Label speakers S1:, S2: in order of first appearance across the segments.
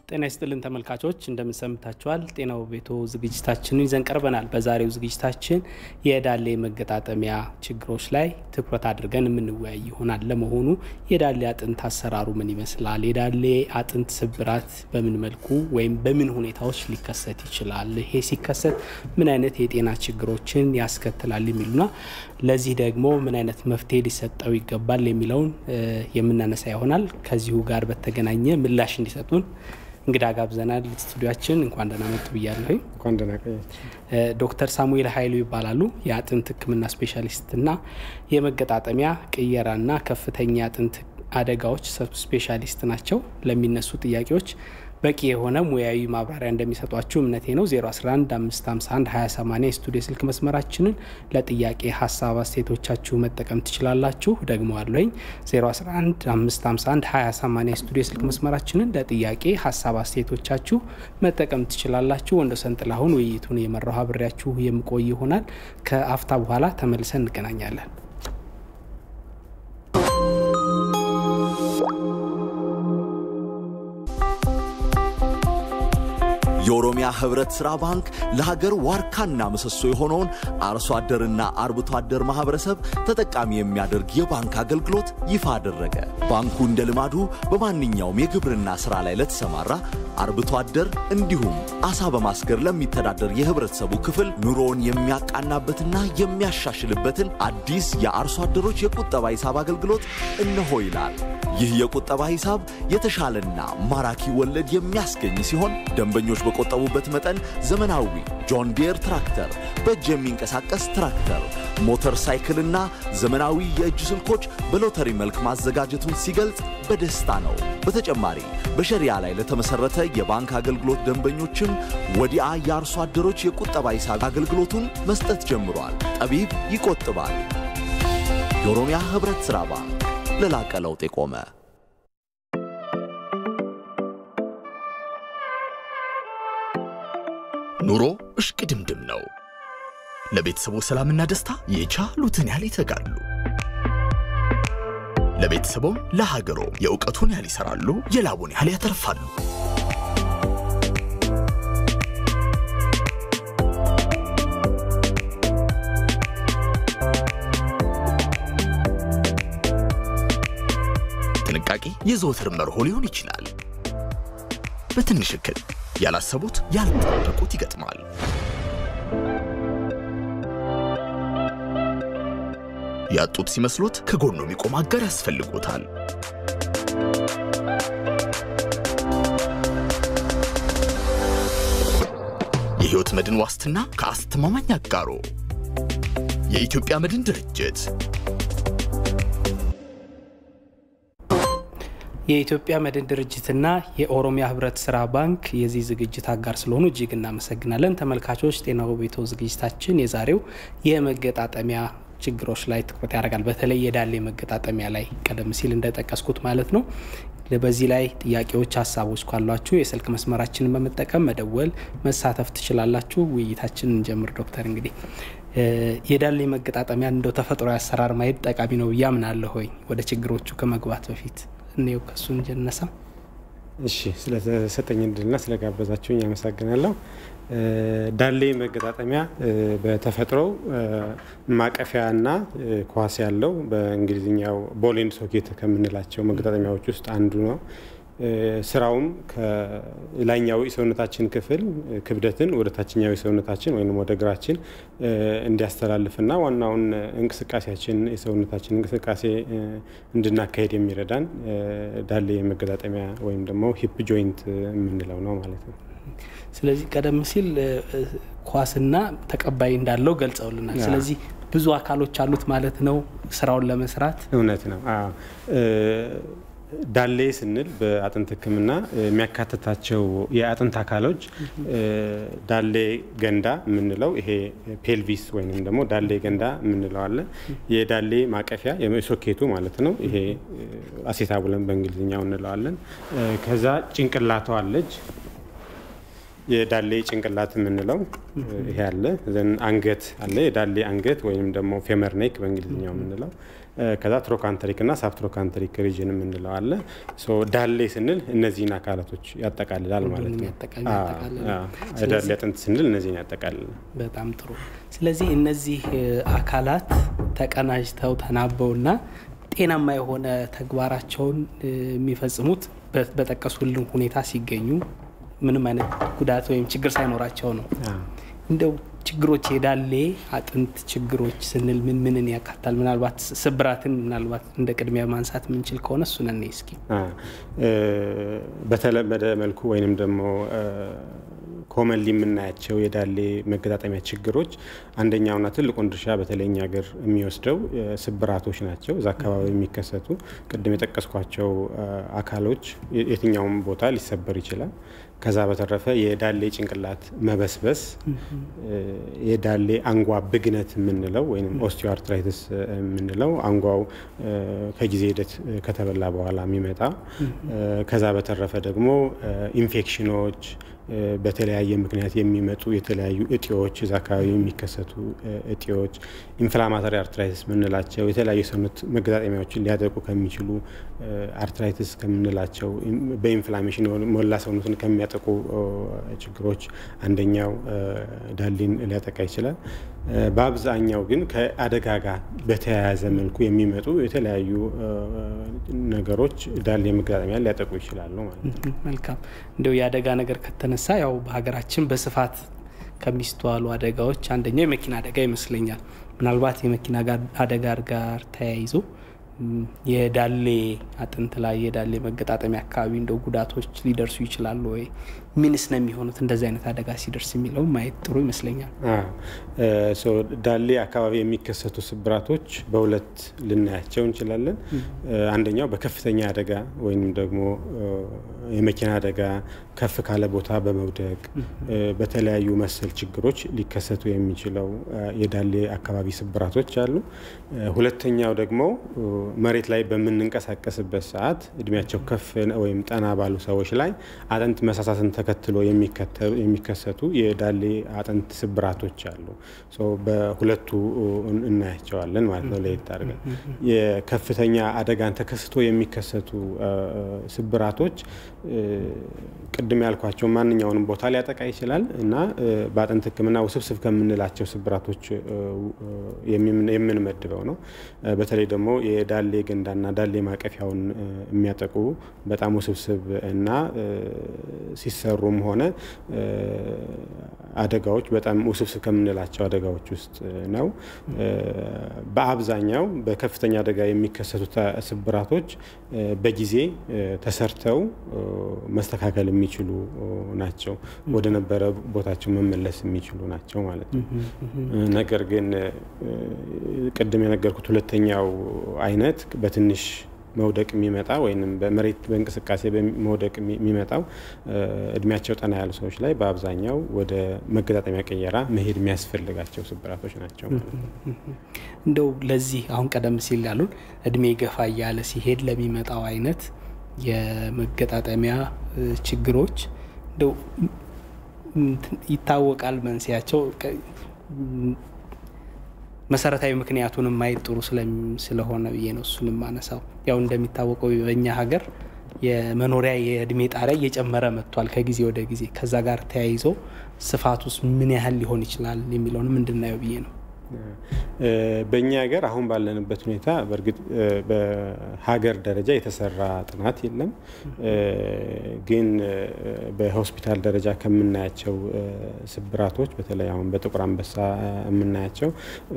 S1: ጤና ይስጥልን ተመልካቾች እንደምንሰምታችኋል። ጤናው ቤቶ ዝግጅታችንን ይዘን ቀርበናል። በዛሬው ዝግጅታችን የዳሌ መገጣጠሚያ ችግሮች ላይ ትኩረት አድርገን የምንወያይ ይሆናል። ለመሆኑ የዳሌ አጥንት አሰራሩ ምን ይመስላል? የዳሌ አጥንት ስብራት በምን መልኩ ወይም በምን ሁኔታዎች ሊከሰት ይችላል? ይሄ ሲከሰት ምን አይነት የጤና ችግሮችን ያስከትላል? የሚሉና ለዚህ ደግሞ ምን አይነት መፍትሄ ሊሰጠው ይገባል የሚለውን የምናነሳ ይሆናል። ከዚሁ ጋር በተገናኘ ምላሽ እንዲሰጡን እንግዳ ጋብዘናል። ስቱዲያችን እንኳን ደህና መጡ ብያለሁ።
S2: እንኳን ደህና ቆያችሁ።
S1: ዶክተር ሳሙኤል ኃይሉ ይባላሉ። የአጥንት ሕክምና ስፔሻሊስትና የመገጣጠሚያ ቅየራና ከፍተኛ የአጥንት አደጋዎች ሰብ ስፔሻሊስት ናቸው። ለሚነሱ ጥያቄዎች በቂ የሆነ ሙያዊ ማብራሪያ እንደሚሰጧችሁ እምነቴ ነው። 011 551 2080 የስቱዲዮ ስልክ መስመራችንን ለጥያቄ ሀሳብ አስተያየቶቻችሁ መጠቀም ትችላላችሁ። ደግሞ አለኝ 011 551 2080 የስቱዲዮ ስልክ መስመራችንን ለጥያቄ ሀሳብ አስተያየቶቻችሁ መጠቀም ትችላላችሁ። ወንዶሰን ጥላሁን ውይይቱን የመራው አብሬያችሁ የምቆይ ይሆናል። ከአፍታ በኋላ ተመልሰን እንገናኛለን።
S3: የኦሮሚያ ህብረት ሥራ ባንክ ለሀገር ዋርካና ምሰሶ የሆነውን አርሶ አደርና አርብቶ አደር ማህበረሰብ ተጠቃሚ የሚያደርግ የባንክ አገልግሎት ይፋ አደረገ። ባንኩ እንደ ልማዱ በማንኛውም የግብርና ሥራ ላይ ለተሰማራ አርብቶ አደር እንዲሁም አሳ በማስገር ለሚተዳደር የህብረተሰቡ ክፍል ኑሮውን የሚያቃናበትና የሚያሻሽልበትን አዲስ የአርሶ አደሮች የቁጠባ ሂሳብ አገልግሎት እነሆ ይላል። ይህ የቁጠባ ሂሳብ የተሻለና ማራኪ ወለድ የሚያስገኝ ሲሆን ደንበኞች በቆጠቡበት መጠን ዘመናዊ ጆን ዲየር ትራክተር፣ በእጅ የሚንቀሳቀስ ትራክተር፣ ሞተር ሳይክልና ዘመናዊ የእጅ ስልኮች በሎተሪ መልክ ማዘጋጀቱን ሲገልጽ በደስታ ነው። በተጨማሪ በሸሪያ ላይ ለተመሰረተ የባንክ አገልግሎት ደንበኞችም ወዲያ የአርሶ አደሮች የቁጠባ ሂሳብ አገልግሎቱን መስጠት ጀምሯል። ጠቢብ ይቆጥባል። የኦሮሚያ ህብረት ሥራ ባንክ ለላቀ ለውጥ የቆመ
S4: ኑሮ እሽቅድምድም ነው። ለቤተሰቡ ሰላምና ደስታ የቻሉትን ያህል ይተጋሉ። ለቤተሰቦም ለሀገሮ የእውቀቱን ያህል ይሰራሉ፣ የላቡን ያህል ያተርፋሉ። ጥንቃቄ የዘወትር መርሆ ሊሆን ይችላል። በትንሽ እክል ያላሰቡት ያልጠበቁት ይገጥማል። ያጡት ሲመስሎት ከጎኑ የሚቆም አጋር ያስፈልጎታል። የሕይወት መድን ዋስትና ከአስተማማኝ አጋሮ የኢትዮጵያ መድን ድርጅት
S1: የኢትዮጵያ መድን ድርጅትና የኦሮሚያ ህብረት ስራ ባንክ የዚህ ዝግጅት አጋር ስለሆኑ እጅግ እናመሰግናለን። ተመልካቾች ጤናው ቤቶ ዝግጅታችን የዛሬው የመገጣጠሚያ ችግሮች ላይ ትኩረት ያደርጋል። በተለይ የዳሌ መገጣጠሚያ ላይ ቀደም ሲል እንደጠቀስኩት ማለት ነው። በዚህ ላይ ጥያቄዎች፣ ሀሳቦች ካሏችሁ የስልክ መስመራችንን በመጠቀም መደወል መሳተፍ ትችላላችሁ። ውይይታችን እንጀምር። ዶክተር እንግዲህ የዳሌ መገጣጠሚያ እንደው ተፈጥሮ አሰራር ማየት ጠቃሚ ነው ብዬ አምናለሁ። ሆይ ወደ ችግሮቹ ከመግባት በፊት እኔው ከሱ እንጀነሳ።
S2: እሺ፣ ስለተሰጠኝ እድልና ስለጋበዛችሁኝ አመሰግናለሁ። ዳሌ መገጣጠሚያ በተፈጥሮው ማቀፊያና ኳስ ያለው በእንግሊዝኛው ቦል ኤንድ ሶኬት ከምንላቸው መገጣጠሚያዎች ውስጥ አንዱ ነው። ስራውም ከላይኛው የሰውነታችን ክፍል ክብደትን ወደ ታችኛው የሰውነታችን ወይም ወደ እግራችን እንዲያስተላልፍና ዋናውን እንቅስቃሴያችን የሰውነታችን እንቅስቃሴ እንድናካሄድ የሚረዳን ዳሌ መገጣጠሚያ ወይም ደግሞ ሂፕ ጆይንት የምንለው ነው ማለት ነው።
S1: ስለዚህ ቀደም ሲል ኳስና ተቀባይ እንዳለው ገልጸውልናል። ስለዚህ ብዙ አካሎች አሉት ማለት ነው ስራውን ለመስራት።
S2: እውነት ነው። ዳሌ ስንል በአጥንት ሕክምና የሚያካትታቸው የአጥንት አካሎች ዳሌ ገንዳ የምንለው ይሄ ፔልቪስ ወይም ደግሞ ዳሌ ገንዳ የምንለው አለ። የዳሌ ማቀፊያ የሶኬቱ ማለት ነው። ይሄ አሴታቡለን በእንግሊዝኛው እንለዋለን። ከዛ ጭንቅላቷ አለች። የዳሌ ጭንቅላት የምንለው ይሄ አለ። ዘን አንገት አለ። የዳሌ አንገት ወይም ደግሞ ፌመር ኔክ በእንግሊዝኛው የምንለው ከዛ ትሮካንተሪክ እና ሳብትሮካንተሪክ ሪጅን የምንለው አለ። ዳሌ ስንል እነዚህን አካላቶች ያጠቃልላል ማለት ነው። ዳሌ አጥንት ስንል እነዚህን ያጠቃልላል።
S1: በጣም ጥሩ። ስለዚህ እነዚህ አካላት ተቀናጅተው ተናበውና ጤናማ የሆነ ተግባራቸውን የሚፈጽሙት በጠቀሱልን ሁኔታ ሲገኙ ምንም አይነት ጉዳት ወይም ችግር ሳይኖራቸው ነው። እንደው ችግሮች የዳሌ አጥንት ችግሮች ስንል ምን ምንን ያካታል? ምናልባት ስብራትን ምናልባት እንደ ቅድሚያ ማንሳት የምንችል ከሆነ እሱን እኔ እስኪ
S2: በተለመደ መልኩ ወይንም ደግሞ ኮመንሊ የምናያቸው የዳሌ መገጣጠሚያ ችግሮች አንደኛውና ትልቁን ድርሻ በተለይ እኛ ሀገር የሚወስደው ስብራቶች ናቸው። እዛ አካባቢ የሚከሰቱ ቅድም የጠቀስኳቸው አካሎች የትኛውም ቦታ ሊሰበር ይችላል። ከዛ በተረፈ የዳሌ ጭንቅላት መበስበስ፣ የዳሌ አንጓ ብግነት የምንለው ወይም ኦስቲዮአርትራይትስ የምንለው አንጓው ከጊዜ ሂደት ከተበላ በኋላ የሚመጣ ከዛ በተረፈ ደግሞ ኢንፌክሽኖች በተለያየ ምክንያት የሚመጡ የተለያዩ እጢዎች እዛ አካባቢ የሚከሰቱ እጢዎች፣ ኢንፍላማተሪ አርትራይትስ የምንላቸው የተለያዩ ሰውነት መገጣጠሚያዎችን ሊያጠቁ ከሚችሉ አርትራይትስ ከምንላቸው በኢንፍላሜሽን ሞላ ሰውነትን ከሚያጠቁ ችግሮች አንደኛው ዳሌን ሊያጠቃ ይችላል። በአብዛኛው ግን ከአደጋ ጋር በተያያዘ መልኩ የሚመጡ የተለያዩ ነገሮች ዳሌ መገጣጠሚያ ሊያጠቁ ይችላሉ ማለት ነው።
S1: መልካም። እንዲያው የአደጋ ነገር ከተነሳ ያው በሀገራችን በስፋት ከሚስተዋሉ አደጋዎች አንደኛው የመኪና አደጋ ይመስለኛል። ምናልባት የመኪና አደጋ ጋር ተያይዞ የዳሌ አጥንት ላይ የዳሌ መገጣጠሚያ አካባቢ እንደው ጉዳቶች ሊደርሱ ይችላሉ ወይ? ምንስ ነው የሚሆኑት እንደዚህ አይነት አደጋ ሲደርስ የሚለው ማየት ጥሩ ይመስለኛል።
S2: ዳሌ አካባቢ የሚከሰቱ ስብራቶች በሁለት ልናያቸው እንችላለን። አንደኛው በከፍተኛ አደጋ ወይም ደግሞ የመኪና አደጋ ከፍ ካለ ቦታ በመውደቅ በተለያዩ መሰል ችግሮች ሊከሰቱ የሚችለው የዳሌ አካባቢ ስብራቶች አሉ። ሁለተኛው ደግሞ መሬት ላይ በምንንቀሳቀስበት ሰዓት እድሜያቸው ከፍ ወይም ጠና ባሉ ሰዎች ላይ አጥንት መሳሳትን ተከትሎ የሚከሰቱ የዳሌ አጥንት ስብራቶች አሉ። በሁለቱ እናያቸዋለን ማለት ነው ለየት አድርገን። የከፍተኛ አደጋን ተከስቶ የሚከሰቱ ስብራቶች ቅድም ያልኳቸው ማንኛውንም ቦታ ሊያጠቃ ይችላል እና በአጥንት ሕክምና ውስብስብ ከምንላቸው ስብራቶች የምንመድበው ነው። በተለይ ደግሞ የዳሌ ገንዳና ዳሌ ማቀፊያውን የሚያጠቁ በጣም ውስብስብ እና ሲሰሩም ሆነ አደጋዎች በጣም ውስብስብ ከምንላቸው አደጋዎች ውስጥ ነው። በአብዛኛው በከፍተኛ አደጋ የሚከሰቱ ስብራቶች በጊዜ ተሰርተው መስተካከል የሚችሉ ናቸው። ወደ ነበረ ቦታቸው መመለስ የሚችሉ ናቸው ማለት ነው። ነገር ግን ቅድም የነገርኩት ሁለተኛው አይነት በትንሽ መውደቅ የሚመጣ ወይም በመሬት በእንቅስቃሴ መውደቅ የሚመጣው እድሜያቸው ጠና ያሉ ሰዎች ላይ በአብዛኛው ወደ መገጣጠሚያ ቀየራ መሄድ የሚያስፈልጋቸው ስብራቶች ናቸው።
S1: እንደው ለዚህ አሁን ቀደም ሲል ያሉን እድሜ ገፋ እያለ ሲሄድ ለሚመጣው አይነት የመገጣጠሚያ ችግሮች እንደው ይታወቃል መንስያቸው መሰረታዊ ምክንያቱንም ማየት ጥሩ ስለሆነ ብዬ ነው እሱንም ማነሳው። ያው እንደሚታወቀው በእኛ ሀገር የመኖሪያ የእድሜ ጣሪያ እየጨመረ መጥቷል ከጊዜ ወደ ጊዜ። ከዛ ጋር ተያይዞ ስፋት ውስጥ ምን ያህል ሊሆን ይችላል የሚለውንም እንድናየው ብዬ ነው።
S2: በእኛ ሀገር አሁን ባለንበት ሁኔታ በእርግጥ በሀገር ደረጃ የተሰራ ጥናት የለም። ግን በሆስፒታል ደረጃ ከምናያቸው ስብራቶች በተለይ አሁን በጥቁር አንበሳ የምናያቸው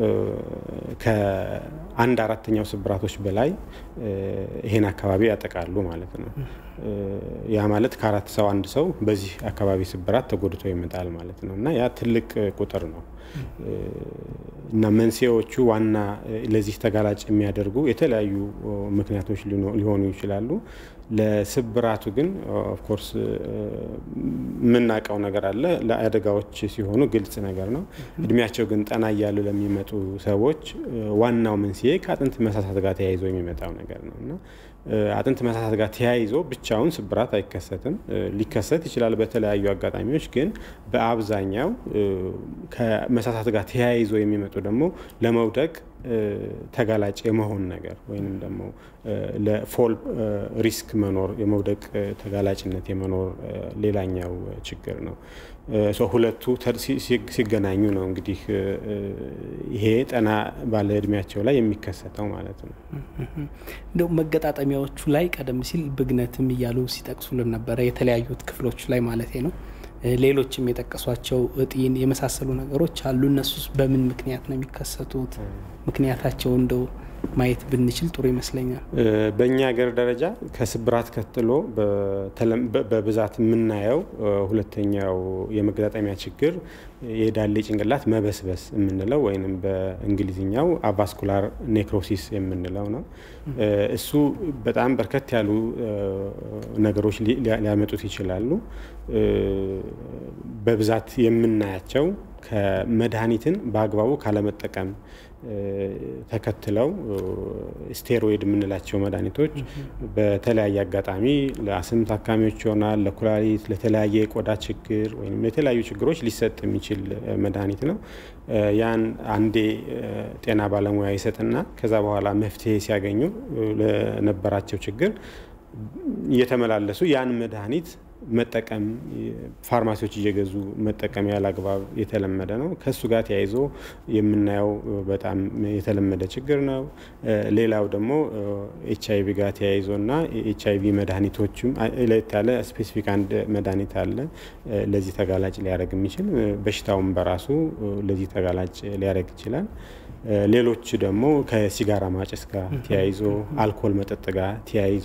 S2: ከአንድ አራተኛው ስብራቶች በላይ ይሄን አካባቢ ያጠቃሉ ማለት ነው። ያ ማለት ከአራት ሰው አንድ ሰው በዚህ አካባቢ ስብራት ተጎድቶ ይመጣል ማለት ነው እና ያ ትልቅ ቁጥር ነው እና መንስኤዎቹ ዋና ለዚህ ተጋላጭ የሚያደርጉ የተለያዩ ምክንያቶች ሊሆኑ ይችላሉ። ለስብራቱ ግን ኦፍኮርስ የምናውቀው ነገር አለ። ለአደጋዎች ሲሆኑ ግልጽ ነገር ነው። እድሜያቸው ግን ጠና እያሉ ለሚመጡ ሰዎች ዋናው መንስኤ ከአጥንት መሳሳት ጋር ተያይዞ የሚመጣው ነገር ነው እና አጥንት መሳሳት ጋር ተያይዞ ብቻውን ስብራት አይከሰትም። ሊከሰት ይችላል በተለያዩ አጋጣሚዎች፣ ግን በአብዛኛው ከመሳሳት ጋር ተያይዞ የሚመጡ ደግሞ ለመውደቅ ተጋላጭ የመሆን ነገር ወይንም ደግሞ ለፎል ሪስክ መኖር የመውደቅ ተጋላጭነት የመኖር ሌላኛው ችግር ነው። ሁለቱ ሲገናኙ ነው እንግዲህ ይሄ ጠና ባለ እድሜያቸው ላይ የሚከሰተው ማለት ነው።
S1: እንደው መገጣጠሚያዎቹ ላይ ቀደም ሲል ብግነትም እያሉ ሲጠቅሱልን ነበረ፣ የተለያዩት ክፍሎች ላይ ማለት ነው። ሌሎችም የጠቀሷቸው እጢን የመሳሰሉ ነገሮች አሉ። እነሱስ በምን ምክንያት ነው የሚከሰቱት? ምክንያታቸው እንደው ማየት ብንችል ጥሩ ይመስለኛል።
S2: በእኛ ሀገር ደረጃ ከስብራት ቀጥሎ በብዛት የምናየው ሁለተኛው የመገጣጠሚያ ችግር የዳሌ ጭንቅላት መበስበስ የምንለው ወይም በእንግሊዝኛው አቫስኩላር ኔክሮሲስ የምንለው ነው። እሱ በጣም በርከት ያሉ ነገሮች ሊያመጡት ይችላሉ። በብዛት የምናያቸው ከመድኃኒትን በአግባቡ ካለመጠቀም ተከትለው ስቴሮይድ የምንላቸው መድኃኒቶች በተለያየ አጋጣሚ ለአስም ታካሚዎች ይሆናል፣ ለኩላሊት፣ ለተለያየ የቆዳ ችግር ወይም ለተለያዩ ችግሮች ሊሰጥ የሚችል መድኃኒት ነው። ያን አንዴ ጤና ባለሙያ ይሰጥና ከዛ በኋላ መፍትሄ ሲያገኙ ለነበራቸው ችግር እየተመላለሱ ያን መድኃኒት መጠቀም ፋርማሲዎች እየገዙ መጠቀም ያለ አግባብ የተለመደ ነው። ከእሱ ጋር ተያይዞ የምናየው በጣም የተለመደ ችግር ነው። ሌላው ደግሞ ኤች አይቪ ጋር ተያይዞ እና ኤች አይቪ መድኃኒቶችም ለየት ያለ ስፔሲፊክ አንድ መድኃኒት አለ ለዚህ ተጋላጭ ሊያደርግ የሚችል በሽታውን በራሱ ለዚህ ተጋላጭ ሊያደርግ ይችላል። ሌሎች ደግሞ ከሲጋራ ማጨስ ጋር ተያይዞ አልኮል መጠጥ ጋር ተያይዞ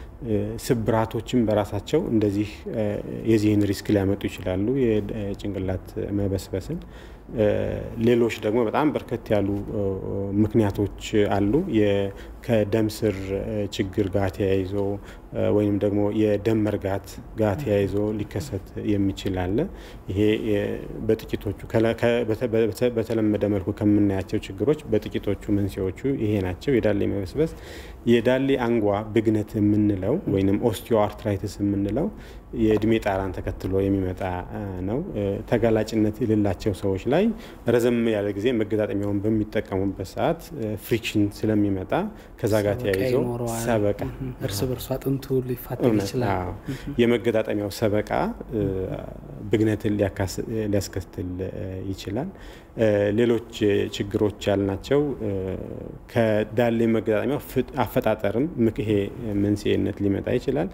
S2: ስብራቶችን በራሳቸው እንደዚህ የዚህን ሪስክ ሊያመጡ ይችላሉ፣ የጭንቅላት መበስበስን። ሌሎች ደግሞ በጣም በርከት ያሉ ምክንያቶች አሉ። ከደም ስር ችግር ጋር ተያይዞ ወይም ደግሞ የደም መርጋት ጋር ተያይዞ ሊከሰት የሚችል አለ። ይሄ በጥቂቶቹ በተለመደ መልኩ ከምናያቸው ችግሮች በጥቂቶቹ መንስኤዎቹ ይሄ ናቸው። የዳሌ መበስበስ፣ የዳሌ አንጓ ብግነት የምንለው ወይም ኦስቲዮ አርትራይትስ የምንለው የእድሜ ጣራን ተከትሎ የሚመጣ ነው። ተጋላጭነት የሌላቸው ሰዎች ላይ ረዘም ያለ ጊዜ መገጣጠሚያውን በሚጠቀሙበት ሰዓት ፍሪክሽን ስለሚመጣ ከዛ ጋር ተያይዞ ሰበቃ
S1: እርስ በርሱ አጥንቱ ሊፋጠን ይችላል።
S2: የመገጣጠሚያው ሰበቃ ብግነትን ሊያስከትል ይችላል። ሌሎች ችግሮች ያልናቸው ከዳሌ መገጣጠሚያው አፈጣጠርም ይሄ መንስኤነት ሊመጣ ይችላል።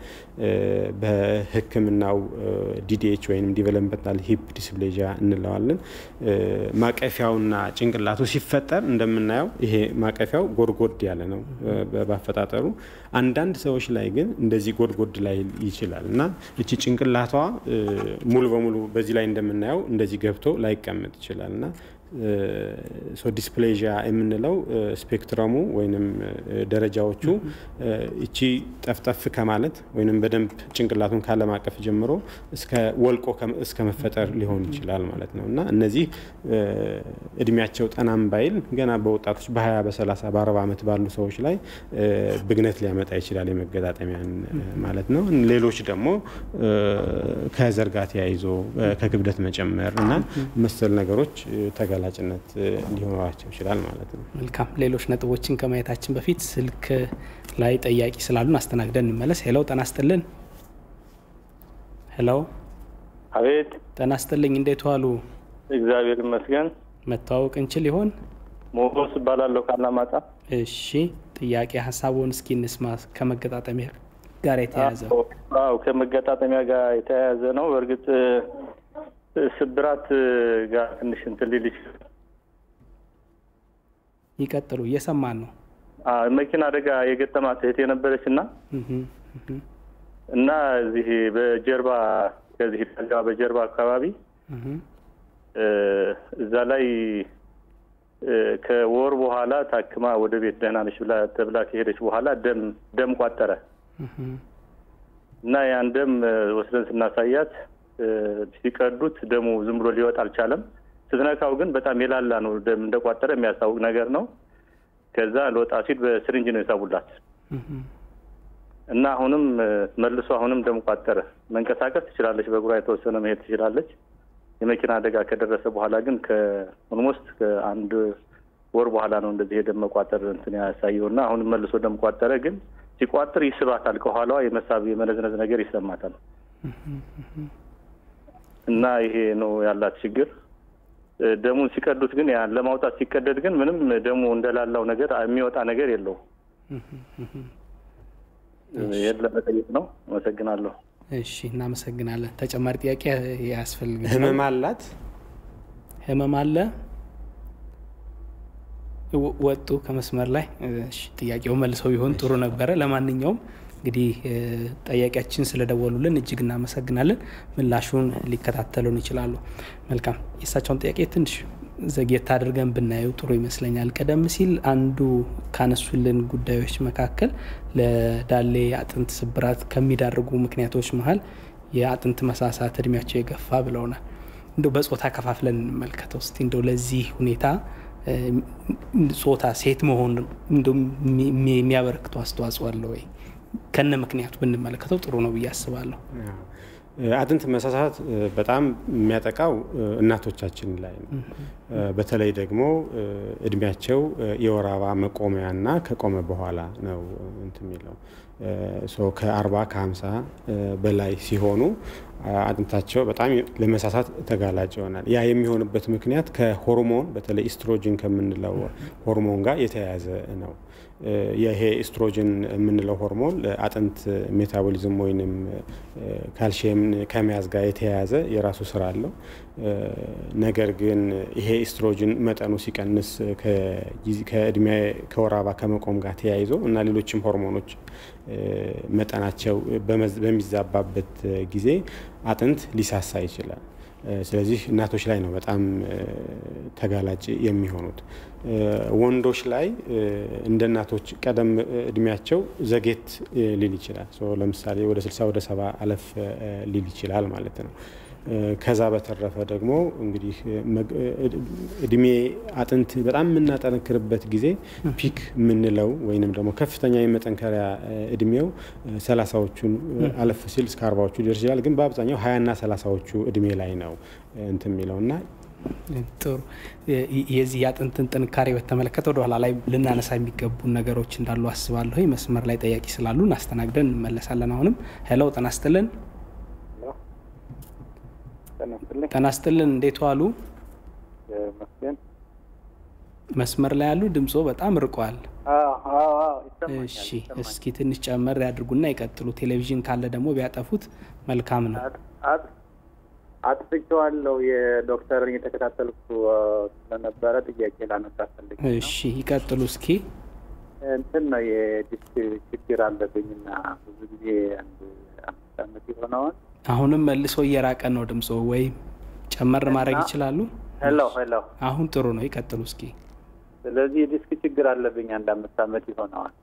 S2: በሕክምናው ዲዲኤች ወይም ዲቨሎፕመንታል ሂፕ ዲስፕሌዥያ እንለዋለን። ማቀፊያውና ጭንቅላቱ ሲፈጠር እንደምናየው ይሄ ማቀፊያው ጎድጎድ ያለ ነው ባፈጣጠሩ። አንዳንድ ሰዎች ላይ ግን እንደዚህ ጎድጎድ ላይ ይችላል እና እቺ ጭንቅላቷ ሙሉ በሙሉ በዚህ ላይ እንደምናየው እንደዚህ ገብቶ ላይቀመጥ ይችላል እና ሶ ዲስፕሌዥያ የምንለው ስፔክትረሙ ወይም ደረጃዎቹ እቺ ጠፍጠፍ ከማለት ወይም በደንብ ጭንቅላቱን ካለማቀፍ ጀምሮ እስከ ወልቆ እስከ መፈጠር ሊሆን ይችላል ማለት ነው እና እነዚህ እድሜያቸው ጠናም ባይል ገና በወጣቶች በ20 በ30 በ40 ዓመት ባሉ ሰዎች ላይ ብግነት ሊያመጣ ይችላል የመገጣጠሚያን ማለት ነው። ሌሎች ደግሞ ከዘር ጋር ተያይዞ ከክብደት መጨመር እና መሰል ነገሮች ተጋላጭነት ሊኖራቸው ይችላል ማለት ነው።
S1: መልካም። ሌሎች ነጥቦችን ከማየታችን በፊት ስልክ ላይ ጠያቂ ስላሉን አስተናግደን እንመለስ። ሄሎ፣ ጤና ይስጥልን። ሄሎ፣
S5: አቤት።
S1: ጤና ይስጥልኝ። እንዴት ዋሉ?
S5: እግዚአብሔር ይመስገን።
S1: መተዋወቅ እንችል ይሆን?
S5: ሞገስ እባላለሁ ካላማጣ።
S1: እሺ፣ ጥያቄ ሀሳቡን እስኪ እንስማ። ከመገጣጠሚያ ጋር የተያያዘ
S5: አዎ፣ ከመገጣጠሚያ ጋር የተያያዘ ነው። በእርግጥ ስብራት ጋር ትንሽ እንትን ሊል ይችላል።
S1: ይቀጥሉ፣ እየሰማን ነው።
S5: መኪና አደጋ የገጠማት እህት የነበረች እና እና እዚህ በጀርባ ከዚህ ዳጋ በጀርባ አካባቢ እዛ ላይ ከወር በኋላ ታክማ ወደ ቤት ደህና ነች ብላ ተብላ ከሄደች በኋላ ደም ደም ቋጠረ እና ያን ደም ወስደን ስናሳያት ሲቀዱት ደሙ ዝም ብሎ ሊወጣ አልቻለም። ስትነካው ግን በጣም የላላ ነው፣ ደም እንደቋጠረ የሚያስታውቅ ነገር ነው። ከዛ ለወጣ ሲል በስሪንጅ ነው የሳቡላት እና አሁንም መልሶ አሁንም ደም ቋጠረ። መንቀሳቀስ ትችላለች፣ በእግሯ የተወሰነ መሄድ ትችላለች። የመኪና አደጋ ከደረሰ በኋላ ግን ከኦልሞስት ከአንድ ወር በኋላ ነው እንደዚህ የደም መቋጠር እንትን ያሳየው እና አሁንም መልሶ ደም ቋጠረ። ግን ሲቋጥር ይስባታል፣ ከኋላዋ የመሳብ የመነዝነዝ ነገር ይሰማታል። እና ይሄ ነው ያላት ችግር። ደሙን ሲቀዱት ግን ያ ለማውጣት ሲቀደድ ግን ምንም ደሙ እንደላላው ነገር የሚወጣ ነገር የለውም። ይህን ለመጠየቅ ነው። አመሰግናለሁ።
S1: እሺ፣ እናመሰግናለን። ተጨማሪ ጥያቄ ያስፈልግ
S2: ህመም አላት?
S1: ህመም አለ? ወጡ ከመስመር ላይ። እሺ፣ ጥያቄው መልሰው ቢሆን ጥሩ ነበረ። ለማንኛውም እንግዲህ ጠያቂያችን ስለደወሉልን እጅግ እናመሰግናለን። ምላሹን ሊከታተሉን ይችላሉ። መልካም። የእሳቸውን ጥያቄ ትንሽ ዘግየት አድርገን ብናየው ጥሩ ይመስለኛል። ቀደም ሲል አንዱ ካነሱልን ጉዳዮች መካከል ለዳሌ አጥንት ስብራት ከሚዳርጉ ምክንያቶች መሀል የአጥንት መሳሳት እድሜያቸው የገፋ ብለውናል። እንደው በጾታ ከፋፍለን እንመልከተው እስቲ እንደው ለዚህ ሁኔታ ጾታ ሴት መሆን የሚያበረክተው አስተዋጽኦ አለ ወይ? ከነ ምክንያቱ ብንመለከተው ጥሩ ነው ብዬ አስባለሁ።
S2: አጥንት መሳሳት በጣም የሚያጠቃው እናቶቻችን ላይ ነው። በተለይ ደግሞ እድሜያቸው የወር አበባ መቆሚያና ከቆመ በኋላ ነው እንትን የሚለው ከአርባ ከሀምሳ በላይ ሲሆኑ አጥንታቸው በጣም ለመሳሳት ተጋላጭ ይሆናል። ያ የሚሆንበት ምክንያት ከሆርሞን በተለይ ኢስትሮጅን ከምንለው ሆርሞን ጋር የተያያዘ ነው። ይሄ ኢስትሮጅን የምንለው ሆርሞን ለአጥንት ሜታቦሊዝም ወይንም ካልሽየም ከመያዝ ጋር የተያያዘ የራሱ ስራ አለው። ነገር ግን ይሄ ኢስትሮጅን መጠኑ ሲቀንስ ከእድሜ ከወር አበባ ከመቆም ጋር ተያይዞ እና ሌሎችም ሆርሞኖች መጠናቸው በሚዛባበት ጊዜ አጥንት ሊሳሳ ይችላል። ስለዚህ እናቶች ላይ ነው በጣም ተጋላጭ የሚሆኑት። ወንዶች ላይ እንደ እናቶች ቀደም እድሜያቸው ዘጌት ሊል ይችላል። ለምሳሌ ወደ 60 ወደ ሰባ አለፍ ሊል ይችላል ማለት ነው። ከዛ በተረፈ ደግሞ እንግዲህ እድሜ አጥንት በጣም የምናጠነክርበት ጊዜ ፒክ የምንለው ወይንም ደግሞ ከፍተኛ የመጠንከሪያ እድሜው ሰላሳዎቹን አለፍ ሲል እስከ አርባዎቹ ሊደርስ ይችላል። ግን በአብዛኛው ሀያና ሰላሳዎቹ እድሜ ላይ ነው እንትን የሚለው እና
S1: ጥሩ የዚህ የአጥንትን ጥንካሬ በተመለከተ ወደ ኋላ ላይ ልናነሳ የሚገቡ ነገሮች እንዳሉ አስባለሁ። መስመር ላይ ጠያቂ ስላሉ እናስተናግደን እንመለሳለን። አሁንም ሄለው ጤና ይስጥልን። ጤና ይስጥልን። እንዴት ዋሉ? መስመር ላይ ያሉ ድምጾ በጣም ርቋል። እሺ፣ እስኪ ትንሽ ጨመር ያድርጉና ይቀጥሉ። ቴሌቪዥን ካለ ደግሞ ቢያጠፉት መልካም ነው።
S6: አጥፍቼዋለሁ። የዶክተርን እየተከታተልኩ ስለነበረ ጥያቄ ላነሳ ፈልግ።
S1: እሺ ይቀጥሉ እስኪ።
S6: እንትን ነው የዲስክ ችግር አለብኝና ብዙ ጊዜ አንድ አምስት ዓመት የሆነውን
S1: አሁንም መልሶ እየራቀ ነው ድምጾ፣ ወይም ጨመር ማድረግ ይችላሉ?
S6: ሄሎ ሄሎ፣
S1: አሁን ጥሩ ነው። ይቀጥሉ እስኪ።
S6: ስለዚህ የዲስክ ችግር አለብኝ አንድ አምስት ዓመት ይሆነዋል።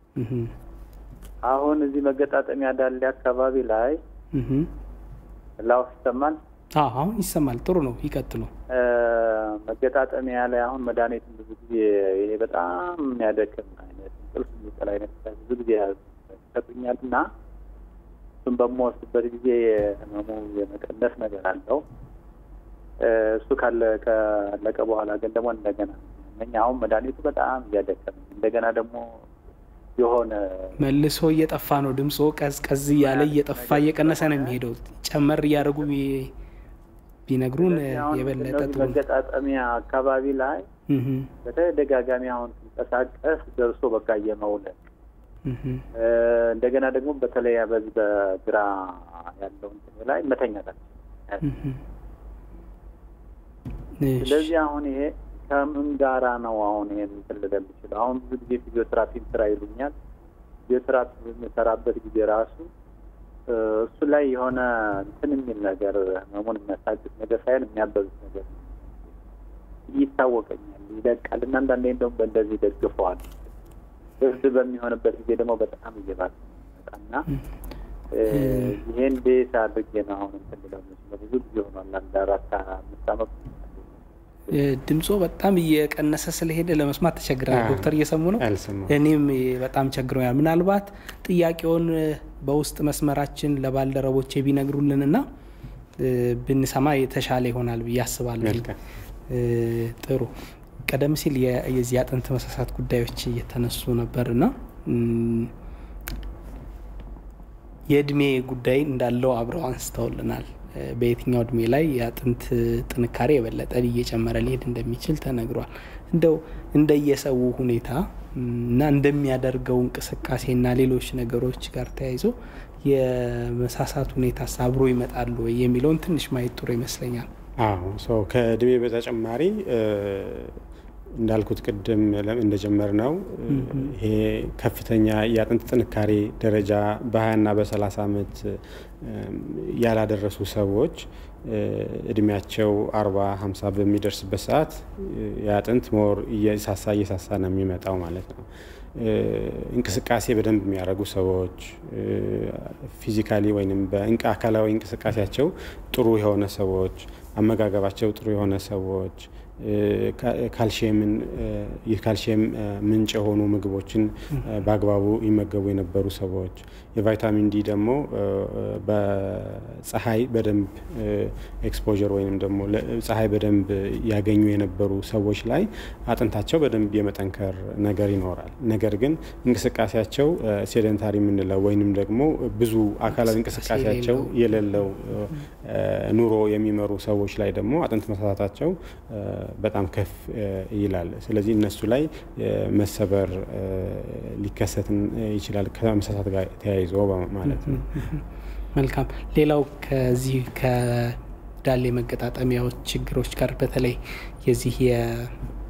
S6: አሁን እዚህ መገጣጠሚያ ዳሌ አካባቢ ላይ ላው ይሰማል?
S1: አሁን ይሰማል። ጥሩ ነው። ይቀጥሉ።
S6: መገጣጠሚያ ላይ አሁን መድኃኒትን ብዙ ጊዜ ይሄ በጣም የሚያደክም አይነት እንቅልፍ የሚጠል አይነት ብዙ ጊዜ ይሰጡኛል እና እሱን በምወስድበት ጊዜ ህመሙ የመቀነስ ነገር አለው። እሱ ካለ ካለቀ በኋላ ግን ደግሞ እንደገና እኛ አሁን መድኃኒቱ በጣም እያደከመ እንደገና ደግሞ የሆነ
S1: መልሶ እየጠፋ ነው ድምፆ፣ ቀዝቀዝ እያለ እየጠፋ እየቀነሰ ነው የሚሄደው። ጨመር እያደረጉ ቢነግሩን የበለጠ ጥሩ።
S6: መገጣጠሚያ አካባቢ ላይ በተደጋጋሚ አሁን ሲንቀሳቀስ ደርሶ በቃ የመውለቅ እንደገና ደግሞ በተለይ በዚህ በግራ ያለው እንትን ላይ መተኛት ስለዚህ አሁን ይሄ ከምን ጋራ ነው አሁን ይሄን እንትን ልል የምችለው? አሁን ብዙ ጊዜ ፊዚዮቴራፒ ስራ ይሉኛል። ፊዚዮቴራፒ በምሰራበት ጊዜ ራሱ እሱ ላይ የሆነ እንትን የሚል ነገር ህመሙን የሚያሳግስ ነገር ሳይሆን የሚያበዙት ነገር ይታወቀኛል፣ ይለቃል እና አንዳንዴ እንደውም በእንደዚህ ደግፈዋል። ብርድ በሚሆንበት ጊዜ ደግሞ በጣም እየባሰ ይመጣና ይሄ እንዴት አድርጌ ነው አሁን እንትን ልለው የምችለው? ብዙ ጊዜ ሆኗል። አንድ አራት አምስት አመት
S1: ድምፆ በጣም እየቀነሰ ስለሄደ ለመስማት ተቸግራል።
S2: አዎ።
S1: ዶክተር እየሰሙ ነው?
S2: አልሰማሁም።
S1: እኔም በጣም ቸግሮኛል። ምናልባት ጥያቄውን በውስጥ መስመራችን ለባልደረቦቼ ቢነግሩልንና እ፣ ብንሰማ የተሻለ ይሆናል ብዬ አስባለሁ።
S2: መልካም።
S1: እ፣ ጥሩ። ቀደም ሲል የ- የዚህ አጥንት መሳሳት ጉዳዮች እየተነሱ ነበርና እም፣ የእድሜ ጉዳይ እንዳለው አብረው አንስተውልናል። እ፣ በየትኛው እድሜ ላይ የአጥንት ጥንካሬ የበለጠ እየጨመረ ሊሄድ እንደሚችል ተነግሯል። እንደው እንደየሰው ሁኔታ እም፣ እና እንደሚያደርገው እንቅስቃሴና ሌሎች ነገሮች ጋር ተያይዞ የመሳሳት ሁኔታ አብሮ ይመጣሉ ወይ የሚለውን ትንሽ ማየት ጥሩ ይመስለኛል።
S2: አዎ ሰው ከእድሜ በተጨማሪ እ፣ እንዳልኩት ቅድም ለ- እንደጀመር ነው ይሄ ከፍተኛ የአጥንት ጥንካሬ ደረጃ በ20ና በ30 ዓመት እም፣ ያላደረሱ ሰዎች እ፣ እድሜያቸው 40 50 በሚደርስበት ሰዓት እ፣ የአጥንት ሞር እየሳሳ እየሳሳ ነው የሚመጣው ማለት ነው። እ፣ እንቅስቃሴ በደንብ የሚያደርጉ ሰዎች ፊዚካሊ ወይም በእንቅ አካላዊ እንቅስቃሴያቸው ጥሩ የሆነ ሰዎች፣ አመጋገባቸው ጥሩ የሆነ ሰዎች እ፣ ካ- ካልሽየምን እ፣ የካልሽየም እ፣ ምንጭ የሆኑ ምግቦችን እ፣ በአግባቡ ይመገቡ የነበሩ ሰዎች የቫይታሚን ዲ ደግሞ እ፣ በፀሐይ በደንብ ኤክስፖዠር ወይም ደግሞ ለ- ፀሐይ በደንብ ያገኙ የነበሩ ሰዎች ላይ አጥንታቸው በደንብ የመጠንከር ነገር ይኖራል። ነገር ግን እንቅስቃሴያቸው ሴደንታሪ የምንለው ወይንም ደግሞ ብዙ አካላዊ እንቅስቃሴያቸው የሌለው እ፣ ኑሮ የሚመሩ ሰዎች ላይ ደግሞ አጥንት መሳሳታቸው እ፣ በጣም ከፍ እ፣ ይላል። ስለዚህ እነሱ ላይ እ፣ መሰበር እ፣ ሊከሰት ይችላል ከመሳሳት ጋር ተያይዞ ማለት ነው።
S1: መልካም። ሌላው ከዚህ ከዳሌ መገጣጠሚያዎች ችግሮች ጋር በተለይ የዚህ የ-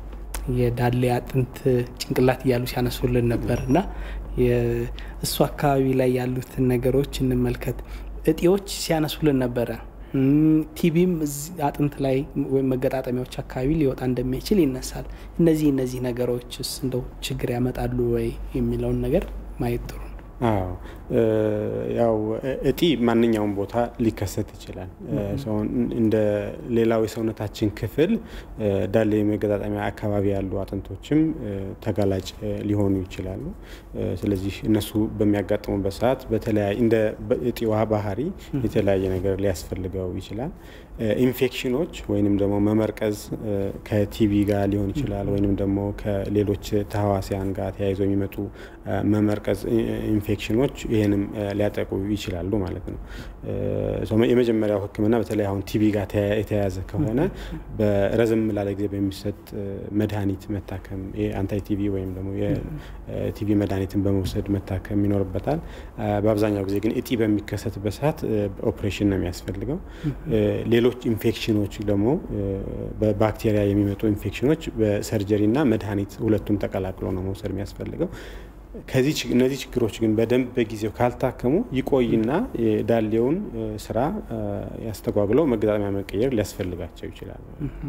S1: የዳሌ አጥንት ጭንቅላት እያሉ ሲያነሱልን ነበር እና የ- እሱ አካባቢ ላይ ያሉትን ነገሮች እንመልከት። እጢዎች ሲያነሱልን ነበረ። እም፣ ቲቢም እዚህ አጥንት ላይ ወይም መገጣጠሚያዎች አካባቢ ሊወጣ እንደሚችል ይነሳል። እነዚህ እነዚህ ነገሮችስ እንደው ችግር ያመጣሉ ወይ የሚለውን ነገር ማየት ጥሩ ነው።
S2: አዎ እ፣ ያው እጢ ማንኛውም ቦታ ሊከሰት ይችላል። እ፣ ሰው እንደ ሌላው የሰውነታችን ክፍል እ፣ ዳሌ መገጣጠሚያ አካባቢ ያሉ አጥንቶችም እ፣ ተጋላጭ እ፣ ሊሆኑ ይችላሉ። እ፣ ስለዚህ እነሱ በሚያጋጥሙበት ሰዓት በተለያየ እንደ እጢዋ ባህሪ የተለያየ ነገር ሊያስፈልገው ይችላል። እ፣ ኢንፌክሽኖች ወይንም ደግሞ መመርቀዝ እ፣ ከቲቢ ጋር ሊሆን ይችላል ወይንም ደግሞ ከሌሎች ተህዋሲያን ጋር ተያይዞ የሚመጡ እ፣ መመርቀዝ ኢ- ኢንፌክሽኖች ይህንም እ፣ ሊያጠቁ ይችላሉ ማለት ነው። እ፣ ሶ የመጀመሪያው ሕክምና በተለይ አሁን ቲቢ ጋር ተያ- የተያያዘ ከሆነ በረዘም ላለ ጊዜ በሚሰጥ እ፣ መድኃኒት መታከም አንታይ ቲቪ ወይም ደግሞ የቲቪ መድኃኒትን በመውሰድ መታከም ይኖርበታል። አ፣ በአብዛኛው ጊዜ ግን እጢ በሚከሰትበት ሰዓት እ፣ ኦፕሬሽን ነው የሚያስፈልገው። እ፣ ሌሎች ኢንፌክሽኖች ደግሞ እ፣ በባክቴሪያ የሚመጡ ኢንፌክሽኖች በሰርጀሪ እና መድኃኒት ሁለቱም ተቀላቅሎ ነው መውሰድ የሚያስፈልገው። ከዚህ ችግ- እነዚህ ችግሮች ግን በደንብ በጊዜው ካልታከሙ ይቆይና የዳሌውን እ፣ ስራ እ፣ ያስተጓጉለው መገጣጠሚያ መቀየር ሊያስፈልጋቸው ይችላል።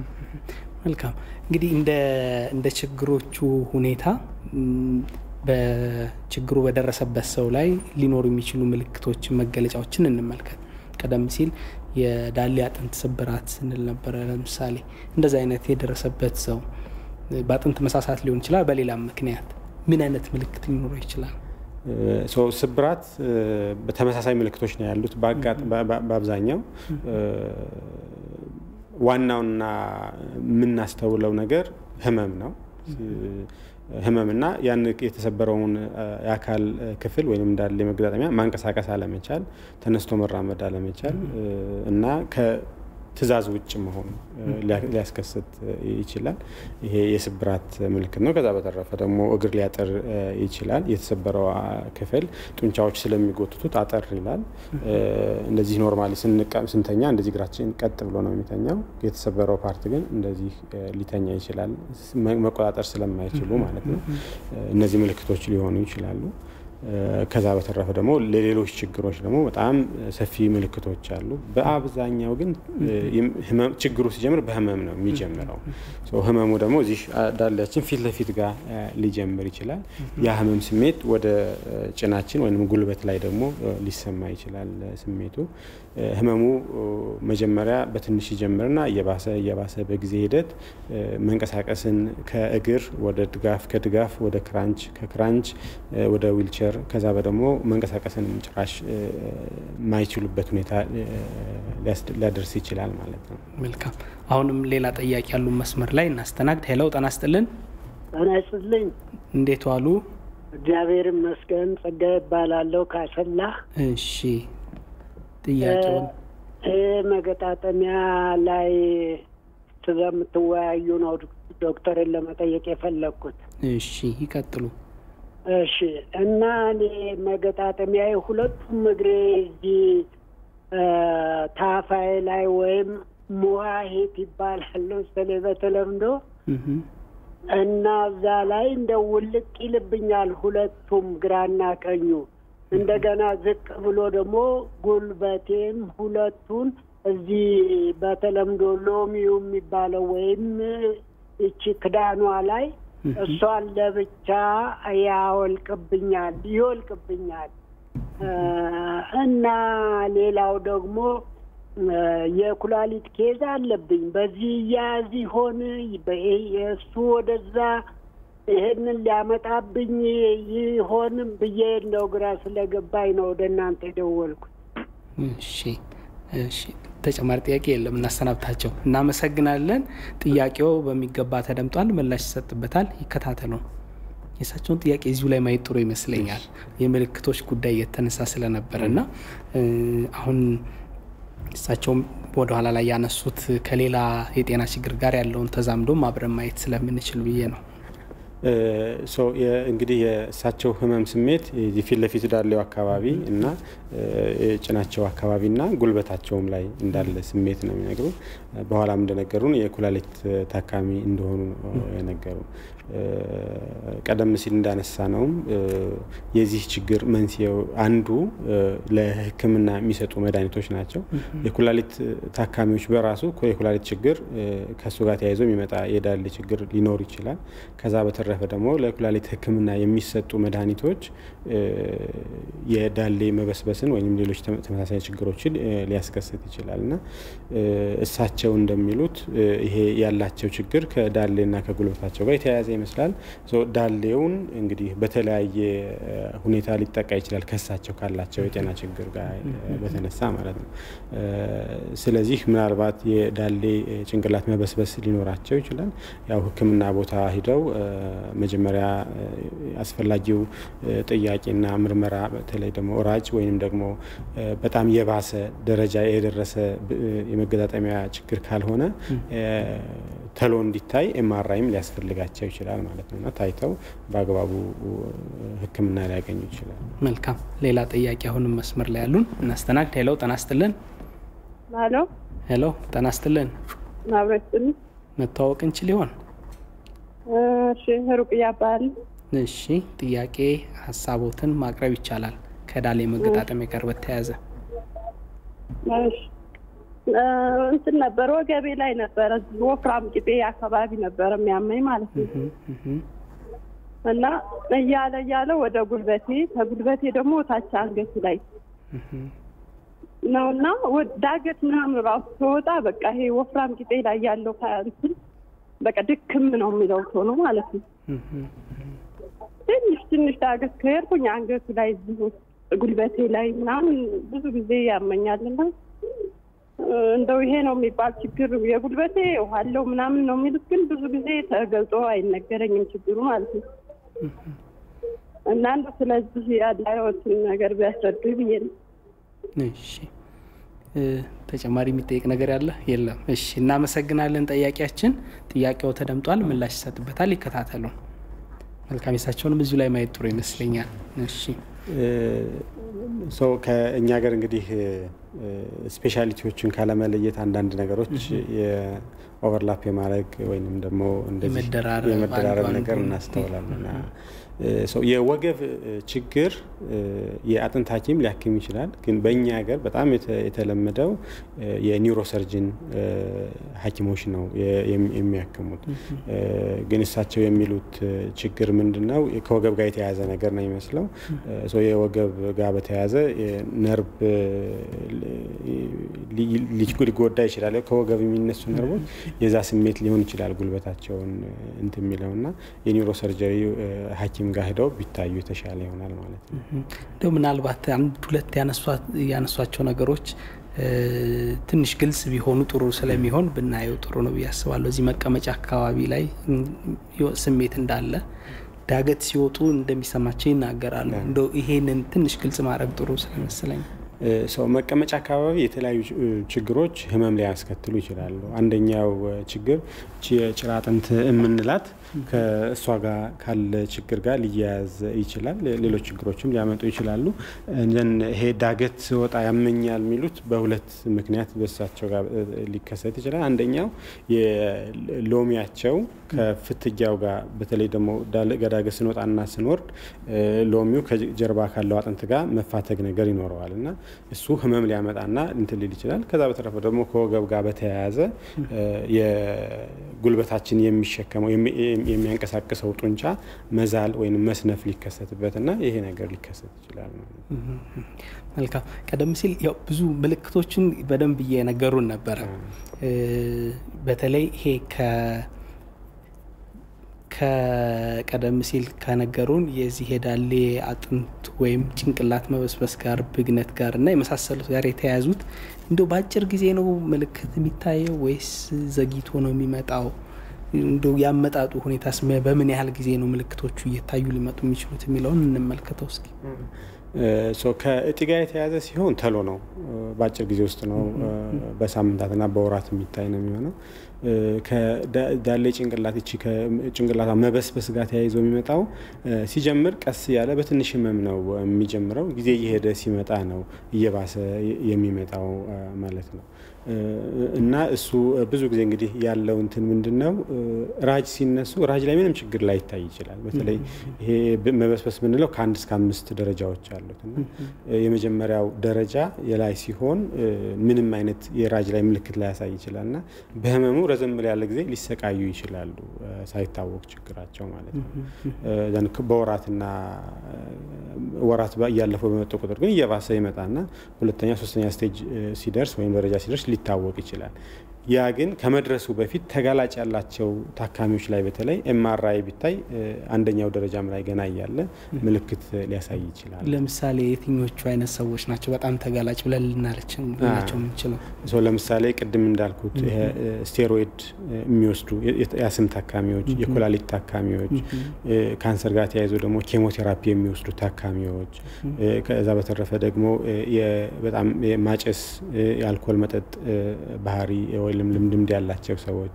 S1: መልካም እንግዲህ እንደ እንደ ችግሮቹ ሁኔታ ም፣ በችግሩ በደረሰበት ሰው ላይ ሊኖሩ የሚችሉ ምልክቶችን፣ መገለጫዎችን እንመልከት። ቀደም ሲል የዳሌ አጥንት ስብራት ስንል ነበረ። ለምሳሌ እንደዚህ አይነት የደረሰበት ሰው በአጥንት መሳሳት ሊሆን ይችላል፣ በሌላም ምክንያት ምን አይነት ምልክት ሊኖረው ይችላል?
S2: ሶ ስብራት እ፣ በተመሳሳይ ምልክቶች ነው ያሉት በአጋጥ- በ- በ- በአብዛኛው እ፣ ዋናውና የምናስተውለው ነገር ህመም ነው። ህመምና ያን የተሰበረውን እ፣ የአካል ክፍል ወይም እንዳለ የመገጣጠሚያ ማንቀሳቀስ አለመቻል፣ ተነስቶ መራመድ አለመቻል እ፣ እና ከትዕዛዝ ውጭ መሆኑ እ፣ ሊያ- ሊያስከስት እ፣ ይችላል። ይሄ የስብራት ምልክት ነው። ከዛ በተረፈ ደግሞ እግር ሊያጠር እ፣ ይችላል። የተሰበረው አ፣ ክፍል ጡንቻዎች ስለሚጎትቱት አጠር ይላል። እ፣ እንደዚህ ኖርማሊ ስንቀ- ስንተኛ እንደዚህ እግራችን ቀጥ ብሎ ነው የሚተኛው። የተሰበረው ፓርት ግን እንደዚህ እ፣ ሊተኛ ይችላል፣ መ- መቆጣጠር ስለማይችሉ ማለት ነው። እ፣ እነዚህ ምልክቶች ሊሆኑ ይችላሉ። ከዛ በተረፈ ደግሞ ለሌሎች ችግሮች ደግሞ በጣም ሰፊ ምልክቶች አሉ። በአብዛኛው ግን ችግሩ ሲጀምር በህመም ነው የሚጀምረው። ህመሙ ደግሞ እዚህ ዳሌያችን ፊት ለፊት ጋር ሊጀምር ይችላል። ያ ህመም ስሜት ወደ ጭናችን ወይም ጉልበት ላይ ደግሞ ሊሰማ ይችላል። ስሜቱ ህመሙ መጀመሪያ በትንሽ ይጀምርና እየባሰ እየባሰ በጊዜ ሂደት መንቀሳቀስን ከእግር ወደ ድጋፍ ከድጋፍ ወደ ክራንች ከክራንች ወደ ዊልቸር ከዛ በደግሞ መንቀሳቀስንም ጭራሽ የማይችሉበት ሁኔታ ሊያደርስ ይችላል ማለት ነው።
S1: መልካም። አሁንም ሌላ ጥያቄ ያሉ መስመር ላይ እናስተናግድ። ሄለው ጤና ይስጥልን።
S7: ጤና ይስጥልኝ።
S1: እንዴት ዋሉ?
S7: እግዚአብሔር ይመስገን። ጸጋ ይባላለሁ ካሰላ።
S1: እሺ ጥያቄውን
S7: ይህ መገጣጠሚያ ላይ ስለምትወያዩ ነው ዶክተርን ለመጠየቅ የፈለግኩት።
S1: እሺ ይቀጥሉ።
S7: እሺ እና እኔ መገጣጠሚያ ሁለቱም እግሬ እዚህ ታፋይ ላይ ወይም ሙዋሂት ይባላል መሰለኝ በተለምዶ እና እዛ ላይ እንደ ውልቅ ይልብኛል ሁለቱም ግራና ቀኙ። እንደገና ዝቅ ብሎ ደግሞ ጉልበቴም ሁለቱን እዚህ በተለምዶ ሎሚው የሚባለው ወይም እቺ ክዳኗ ላይ እሷን ለብቻ ያወልቅብኛል ይወልቅብኛል። እና ሌላው ደግሞ የኩላሊት ኬዝ አለብኝ። በዚህ እያያዝ ይሆን የእሱ ወደዛ ይሄንን ሊያመጣብኝ ይሆንም ብዬ እንደው ግራ ስለገባኝ ነው ወደ እናንተ የደወልኩት።
S1: እሺ እሺ፣ ተጨማሪ ጥያቄ የለም። እናሰናብታቸው። እናመሰግናለን። ጥያቄው በሚገባ ተደምጧል፣ ምላሽ ይሰጥበታል። ይከታተሉ። የእሳቸውን ጥያቄ እዚሁ ላይ ማየት ጥሩ ይመስለኛል። የምልክቶች ጉዳይ የተነሳ ስለነበረ እና አሁን እሳቸውም ወደኋላ ላይ ያነሱት ከሌላ የጤና ችግር ጋር ያለውን ተዛምዶም አብረን ማየት ስለምንችል ብዬ ነው።
S2: እንግዲህ የእሳቸው ህመም ስሜት የፊት ለፊት ዳሌው አካባቢ እና ጭናቸው አካባቢ እና ጉልበታቸውም ላይ እንዳለ ስሜት ነው የሚነግሩ። በኋላም እንደነገሩን የኩላሊት ታካሚ እንደሆኑ የነገሩ። ቀደም ሲል እንዳነሳ ነውም የዚህ ችግር መንስኤው አንዱ ለሕክምና የሚሰጡ መድኃኒቶች ናቸው። የኩላሊት ታካሚዎች በራሱ የኩላሊት ችግር ከእሱ ጋር ተያይዞ የሚመጣ የዳሌ ችግር ሊኖር ይችላል። ከዛ በተረፈ ደግሞ ለኩላሊት ሕክምና የሚሰጡ መድኃኒቶች የዳሌ መበስበስን ወይም ሌሎች ተመሳሳይ ችግሮችን ሊያስከስት ይችላል እና እሳቸው እንደሚሉት ይሄ ያላቸው ችግር ከዳሌና ከጉልበታቸው ጋር የተያያዘ ይመስላል። ዳሌውን እንግዲህ በተለያየ ሁኔታ ሊጠቃ ይችላል ከእሳቸው ካላቸው የጤና ችግር ጋር በተነሳ ማለት ነው። ስለዚህ ምናልባት የዳሌ ጭንቅላት መበስበስ ሊኖራቸው ይችላል። ያው ሕክምና ቦታ ሂደው መጀመሪያ አስፈላጊው ጥያቄና ምርመራ በተለይ ደግሞ ራጅ ወይም ደግሞ በጣም የባሰ ደረጃ የደረሰ የመገጣጠሚያ ችግር ካልሆነ ተሎ እንዲታይ ኤምአርአይም ሊያስፈልጋቸው ይችላል ማለት ነው እና ታይተው በአግባቡ ሕክምና ሊያገኙ ይችላል።
S1: መልካም። ሌላ ጥያቄ አሁንም መስመር ላይ ያሉን እናስተናግድ። ሄሎ ጤና ይስጥልን።
S8: ሄሎ
S1: ሄሎ ጤና ይስጥልን።
S8: አብረስጥን
S1: መተዋወቅ እንችል ይሆን?
S8: እሺ ሩቅያ እባላለሁ።
S1: እሺ ጥያቄ ሀሳቦትን ማቅረብ ይቻላል። ከዳሌ መገጣጠሚያ ጋር በተያያዘ
S8: እንትን ነበር ወገቤ ላይ ነበረ ወፍራም ቂጤ አካባቢ ነበረ የሚያመኝ ማለት ነው። እና እያለ እያለ ወደ ጉልበቴ ከጉልበቴ ደግሞ ታች አንገቱ ላይ ነው እና ዳገት ምናምን ራሱ ስወጣ በቃ ይሄ ወፍራም ቂጤ ላይ ያለው እንትን በቃ ድክም ነው የሚለው ቶሎ ማለት ነው። ትንሽ ትንሽ ዳገት ከሄድኩኝ አንገቱ ላይ እዚሁ ጉልበቴ ላይ ምናምን ብዙ ጊዜ ያመኛልና እንደው ይሄ ነው የሚባል ችግር የጉልበቴ ውሃለው ምናምን ነው የሚሉት፣ ግን ብዙ ጊዜ ተገልጾ አይነገረኝም ችግሩ ማለት ነው። እና እንደው ስለዚህ ያለዎትን ነገር ቢያስረዱ ብዬ ነው።
S1: እሺ ተጨማሪ የሚጠየቅ ነገር ያለ የለም? እሺ እናመሰግናለን። ጠያቂያችን ጥያቄው ተደምጧል፣ ምላሽ ይሰጥበታል። ይከታተሉ። መልካም የሳቸውንም እዚሁ ላይ ማየት ጥሩ ይመስለኛል። እሺ
S2: ሰው ከእኛ ሀገር እንግዲህ ስፔሻሊቲዎችን ካለመለየት አንዳንድ ነገሮች የኦቨርላፕ የማድረግ ወይም ደግሞ እንደዚህ
S1: የመደራረብ
S2: የመደራረብ
S1: አንዱ
S2: ነገር
S1: አንዱን
S2: እናስተውላለን። ሰው የወገብ ችግር የአጥንት ሐኪም ሊያክም ይችላል። ግን በእኛ ሀገር በጣም የተ- የተለመደው የኒውሮሰርጅን ሐኪሞች ነው የ- የሚ- የሚያክሙት። ግን እሳቸው የሚሉት ችግር ምንድን ነው? ከወገብ ጋር የተያያዘ ነገር ነው የሚመስለው። ሰው የወገብ ጋር በተያያዘ ነርቭ ሊ- ሊ- ሊጎዳ ይችላል። ከወገብ የሚነሱ ነርቮች የዛ ስሜት ሊሆን ይችላል ጉልበታቸውን እንትን የሚለው እና የኒውሮ ሰርጀሪ ሐኪም ጋር ሄደው ቢታዩ የተሻለ ይሆናል ማለት ነው።
S1: እንደው ምናልባት አንድ ሁለት ያነሷ- ያነሷቸው ነገሮች እ፣ ትንሽ ግልጽ ቢሆኑ ጥሩ ስለሚሆን ብናየው ጥሩ ነው ብዬ አስባለሁ። እዚህ መቀመጫ አካባቢ ላይ እም፣ ዮ- ስሜት እንዳለ ዳገት ሲወጡ እንደሚሰማቸው ይናገራሉ። እንደው ይሄንን ትንሽ ግልጽ ማድረግ ጥሩ ስለመሰለኝ
S2: ሰው መቀመጫ አካባቢ የተለያዩ እ, ችግሮች ህመም ሊያስከትሉ ይችላሉ። አንደኛው እ, ችግር ቺ የጭራ አጥንት የምንላት ከእሷ ጋር ካለ ችግር ጋር ሊያያዝ ይችላል። ሌሎች ችግሮችም ሊያመጡ ይችላሉ። እንደን ይሄ ዳገት ስወጣ ያመኛል የሚሉት በሁለት ምክንያት በእሳቸው ጋር እ, ሊከሰት ይችላል። አንደኛው የሎሚያቸው ከፍትጊያው ጋር በተለይ ደግሞ ዳለ- ገዳገት ስንወጣና ስንወርድ እ, ሎሚው ከጀርባ ካለው አጥንት ጋር መፋተግ ነገር ይኖረዋል እና እሱ ህመም ሊያመጣና እንትን ሊል ይችላል። ከዛ በተረፈ ደግሞ ከወገብ ጋር በተያያዘ እ፣ የጉልበታችን የሚሸከመው የሚ- የሚያንቀሳቅሰው ጡንቻ መዛል ወይም መስነፍ ሊከሰትበትና ይሄ ነገር ሊከሰት ይችላል ማለት ነው።
S1: መልካም። ቀደም ሲል ያው ብዙ ምልክቶችን በደንብ እየነገሩን ነበረ። እ፣ በተለይ ይሄ ከ ከቀደም ሲል ከነገሩን የዚህ የዳሌ አጥንት ወይም ጭንቅላት መበስበስ ጋር ብግነት ጋር እና የመሳሰሉት ጋር የተያያዙት እንደው በአጭር ጊዜ ነው ምልክት የሚታየው ወይስ ዘግይቶ ነው የሚመጣው? እንደው ያመጣጡ ሁኔታስ መ- በምን ያህል ጊዜ ነው ምልክቶቹ እየታዩ ሊመጡ የሚችሉት የሚለውን እንመልከተው እስኪ።
S2: ሶ ከእጢ ጋር የተያያዘ ሲሆን ተሎ ነው፣ በአጭር ጊዜ ውስጥ ነው፣ በሳምንታትና በወራት የሚታይ ነው የሚሆነው። ከዳሌ ጭንቅላት ይቺ ከጭንቅላቷ መበስበስ ጋር ተያይዞ የሚመጣው ሲጀምር ቀስ ያለ በትንሽ ህመም ነው የሚጀምረው። ጊዜ እየሄደ ሲመጣ ነው እየባሰ የሚመጣው ማለት ነው። እና እሱ ብዙ ጊዜ እንግዲህ ያለው እንትን ምንድን ነው ራጅ ሲነሱ ራጅ ላይ ምንም ችግር ላይ ይታይ ይችላል። በተለይ ይሄ መበስበስ ምንለው ከአንድ እስከ አምስት ደረጃዎች አሉት እና የመጀመሪያው ደረጃ የላይ ሲሆን ምንም አይነት የራጅ ላይ ምልክት ላይ ያሳይ ይችላል እና በህመሙ ረዘም ያለ ጊዜ ሊሰቃዩ ይችላሉ ሳይታወቅ ችግራቸው ማለት ነው። ዘን በወራትና ወራት እያለፈው በመጡ ቁጥር ግን እየባሰ ይመጣና ሁለተኛ ሶስተኛ ስቴጅ ሲደርስ ወይም ደረጃ ሲደርስ ሊታወቅ ይችላል። ያ ግን ከመድረሱ በፊት ተጋላጭ ያላቸው ታካሚዎች ላይ በተለይ ኤምአርአይ ቢታይ አንደኛው ደረጃም ላይ ገና እያለ ምልክት ሊያሳይ ይችላል።
S1: ለምሳሌ የትኞቹ አይነት ሰዎች ናቸው በጣም ተጋላጭ ብለን ልናለችን ልናቸው የምንችለው?
S2: ሰው ለምሳሌ ቅድም እንዳልኩት ይሄ ስቴሮይድ የሚወስዱ የአስም ታካሚዎች፣ የኩላሊት ታካሚዎች፣ ካንሰር ጋር ተያይዞ ደግሞ ኬሞቴራፒ የሚወስዱ ታካሚዎች፣ ከዛ በተረፈ ደግሞ በጣም ማጨስ፣ የአልኮል መጠጥ ባህሪ ወይም ልምድ ያላቸው ሰዎች፣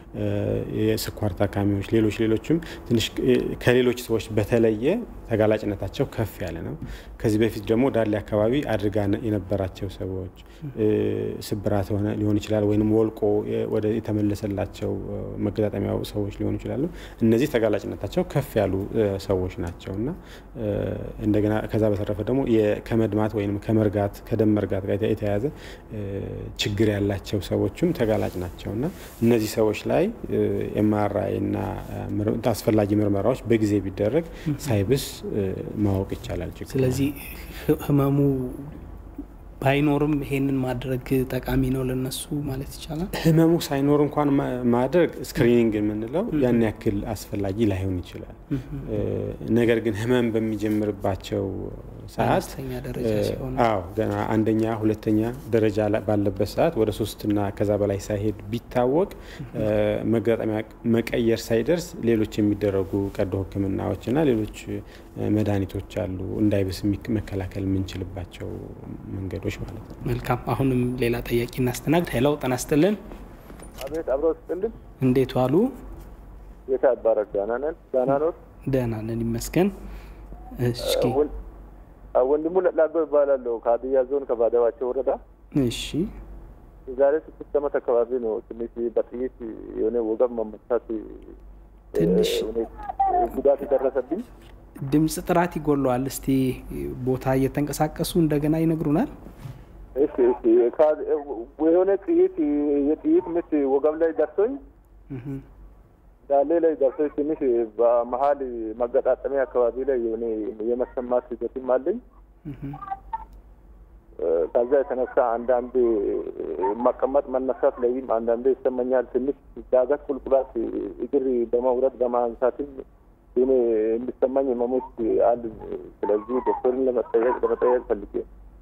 S2: የስኳር ታካሚዎች፣ ሌሎች ሌሎችም ትንሽ ከሌሎች ሰዎች በተለየ ተጋላጭነታቸው ከፍ ያለ ነው። ከዚህ በፊት ደግሞ ዳሌ አካባቢ አድርጋ የነበራቸው ሰዎች ስብራት ሆነ ሊሆን ይችላል፣ ወይም ወልቆ ወደ የተመለሰላቸው መገጣጠሚያው ሰዎች ሊሆኑ ይችላሉ። እነዚህ ተጋላጭነታቸው ከፍ ያሉ ሰዎች ናቸው እና እንደገና ከዛ በተረፈ ደግሞ ከመድማት ወይም ከመርጋት ከደም መርጋት ጋር የተያያዘ ችግር ያላቸው ሰዎችም ተጋላጭ ናቸው እና እነዚህ ሰዎች ላይ ኤምአርአይ እና አስፈላጊ ምርመራዎች በጊዜ ቢደረግ ሳይብስ ማወቅ ይቻላል። ችግሩ
S1: ስለዚህ ህመሙ ባይኖርም ይሄንን ማድረግ ጠቃሚ ነው ለነሱ ማለት ይቻላል።
S2: ህመሙ ሳይኖር እንኳን ማድረግ ስክሪኒንግ የምንለው ያን ያክል አስፈላጊ ላይሆን ይችላል። ነገር ግን ህመም በሚጀምርባቸው ሰዓት አዎ ገና አንደኛ ሁለተኛ ደረጃ ባለበት ሰዓት ወደ ሶስትና ከዛ በላይ ሳይሄድ ቢታወቅ መገጣጠሚያ መቀየር ሳይደርስ ሌሎች የሚደረጉ ቀዶ ሕክምናዎችና ሌሎች መድኃኒቶች አሉ እንዳይብስ መከላከል የምንችልባቸው መንገዶች ማለት ነው።
S1: መልካም። አሁንም ሌላ ጠያቂ እናስተናግድ። ሄለው ጤና ይስጥልን።
S9: አቤት፣ አብረው ስጥልን።
S1: እንዴት ዋሉ?
S9: ጌታ ይባረክ። ደህና ነን። ደህና ኖት?
S1: ደህና ነን ይመስገን። እስኪ
S9: ወንድሙ ለላጎ ይባላለሁ ከሀዲያ ዞን ከባዳዋቸው ወረዳ።
S1: እሺ
S9: የዛሬ ስድስት ዓመት አካባቢ ነው ትንሽ በጥይት የሆነ ወገብ መመታት
S1: ትንሽ
S9: ጉዳት የደረሰብኝ።
S1: ድምፅ ጥራት ይጎለዋል። እስቲ ቦታ እየተንቀሳቀሱ እንደገና ይነግሩናል።
S9: እሺ እሺ የሆነ ጥይት የጥይት ምት ወገብ ላይ ደርሶኝ ዳሌ ላይ ደርሶኝ ትንሽ በመሀል መገጣጠሚያ አካባቢ ላይ የሆነ የመሰማት ሂደትም አለኝ። ከዛ የተነሳ አንዳንድ መቀመጥ መነሳት ላይም አንዳንዴ ይሰማኛል። ትንሽ ዳገት ቁልቁላት እግር በመውረድ በማንሳትም እኔ የሚሰማኝ ህመሞች አሉ። ስለዚህ ዶክተርን ለመጠየቅ ለመጠየቅ ፈልጌ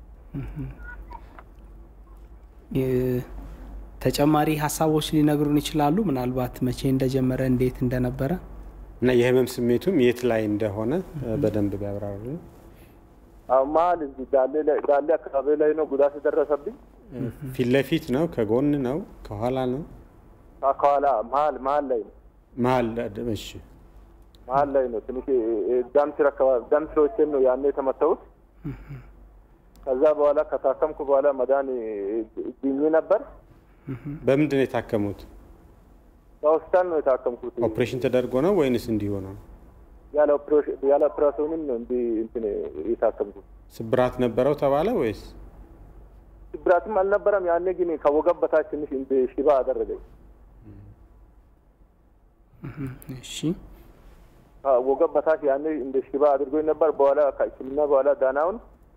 S1: ተጨማሪ ሀሳቦች ሊነግሩን ይችላሉ? ምናልባት መቼ እንደጀመረ እንዴት እንደነበረ
S2: እና የህመም ስሜቱም የት ላይ እንደሆነ በደንብ ቢያብራሩ።
S9: መሀል እዚህ ዳሌ አካባቢ ላይ ነው ጉዳት የደረሰብኝ።
S2: ፊት ለፊት ነው? ከጎን ነው? ከኋላ ነው?
S9: ከኋላ መሀል መሀል ላይ ነው።
S2: መሀል እሺ፣
S9: መሀል ላይ ነው። ትንሽ ደም ስር አካባቢ ደም ስሮችን ነው ያኔ የተመታሁት። ከዛ በኋላ ከታከምኩ በኋላ መዳን ድኜ ነበር።
S2: በምንድን ነው የታከሙት?
S9: በሆስፒታል ነው የታከምኩት።
S2: ኦፕሬሽን ተደርጎ ነው ወይንስ እንዲሁ ነው?
S9: ያለ ኦፕሬሽንም ነው እንዲህ እንትን የታከምኩት።
S2: ስብራት ነበረው ተባለ ወይስ?
S9: ስብራትም አልነበረም። ያኔ ግን ከወገብ በታች ትንሽ እንደ ሽባ አደረገኝ።
S1: እሺ
S9: ወገብ በታች ያኔ እንደ ሽባ አድርጎኝ ነበር። በኋላ ከሕክምና በኋላ ዳናውን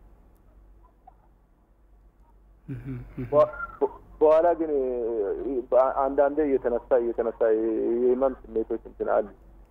S9: በኋላ ግን አንዳንዴ እየተነሳ እየተነሳ የህመም ስሜቶች እንትን አሉ።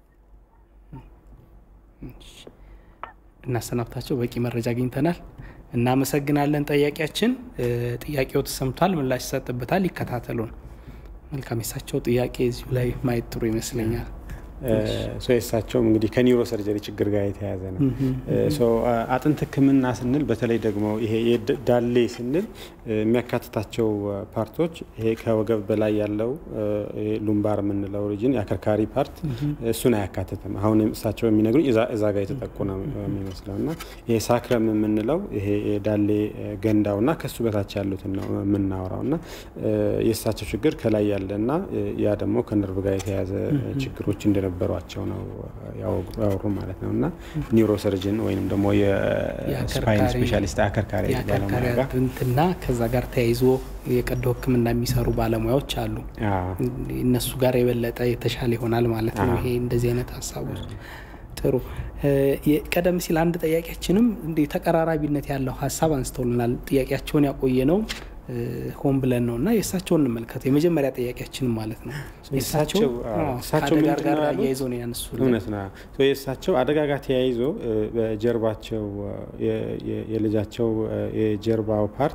S1: እናሰናብታቸው። በቂ መረጃ አግኝተናል። እናመሰግናለን። ጠያቂያችን ጥያቄው ተሰምቷል፣ ምላሽ ይሰጥበታል። ይከታተሉን። መልካም። የሳቸው ጥያቄ እዚሁ ላይ ማየት ጥሩ ይመስለኛል።
S2: የእሳቸውም እንግዲህ ከኒውሮ ሰርጀሪ ችግር ጋር የተያያዘ ነው። አጥንት ሕክምና ስንል በተለይ ደግሞ ይሄ ዳሌ ስንል የሚያካትታቸው ፓርቶች ይሄ ከወገብ በላይ ያለው ሉምባር የምንለው ሪጅን የአከርካሪ ፓርት እሱን አያካትትም። አሁን እሳቸው የሚነግሩኝ እዛ ጋር የተጠቁ ነው የሚመስለው እና ይሄ ሳክረም የምንለው ይሄ የዳሌ ገንዳው እና ከሱ በታች ያሉትን ነው የምናወራው እና የእሳቸው ችግር ከላይ ያለ እና ያ ደግሞ ከነርቭ ጋር የተያያዘ ችግሮች እንደነበ ነበሯቸው ነው ያወሩ ማለት ነው። እና ኒውሮ ሰርጅን ወይም ደግሞ የስፓይን ስፔሻሊስት አከርካሪ ባለሙያ ጋር
S1: አጥንትና ከዛ ጋር ተያይዞ የቀዶ ሕክምና የሚሰሩ ባለሙያዎች አሉ። እነሱ ጋር የበለጠ የተሻለ ይሆናል ማለት ነው። ይሄ እንደዚህ አይነት ሀሳቦች ጥሩ። ቀደም ሲል አንድ ጥያቄያችንም እንዲህ ተቀራራቢነት ያለው ሀሳብ አንስተውልናል። ጥያቄያቸውን ያቆየ ነው ሆን ብለን ነው እና የእሳቸውን እንመልከት። የመጀመሪያ ጥያቄያችን ማለት ነው።
S2: እሳቸው
S1: ከአደጋ ጋር አያይዘው ነው ያነሱ።
S2: እውነት ነው። የእሳቸው አደጋ ጋር ተያይዞ በጀርባቸው የልጃቸው የጀርባው ፓርት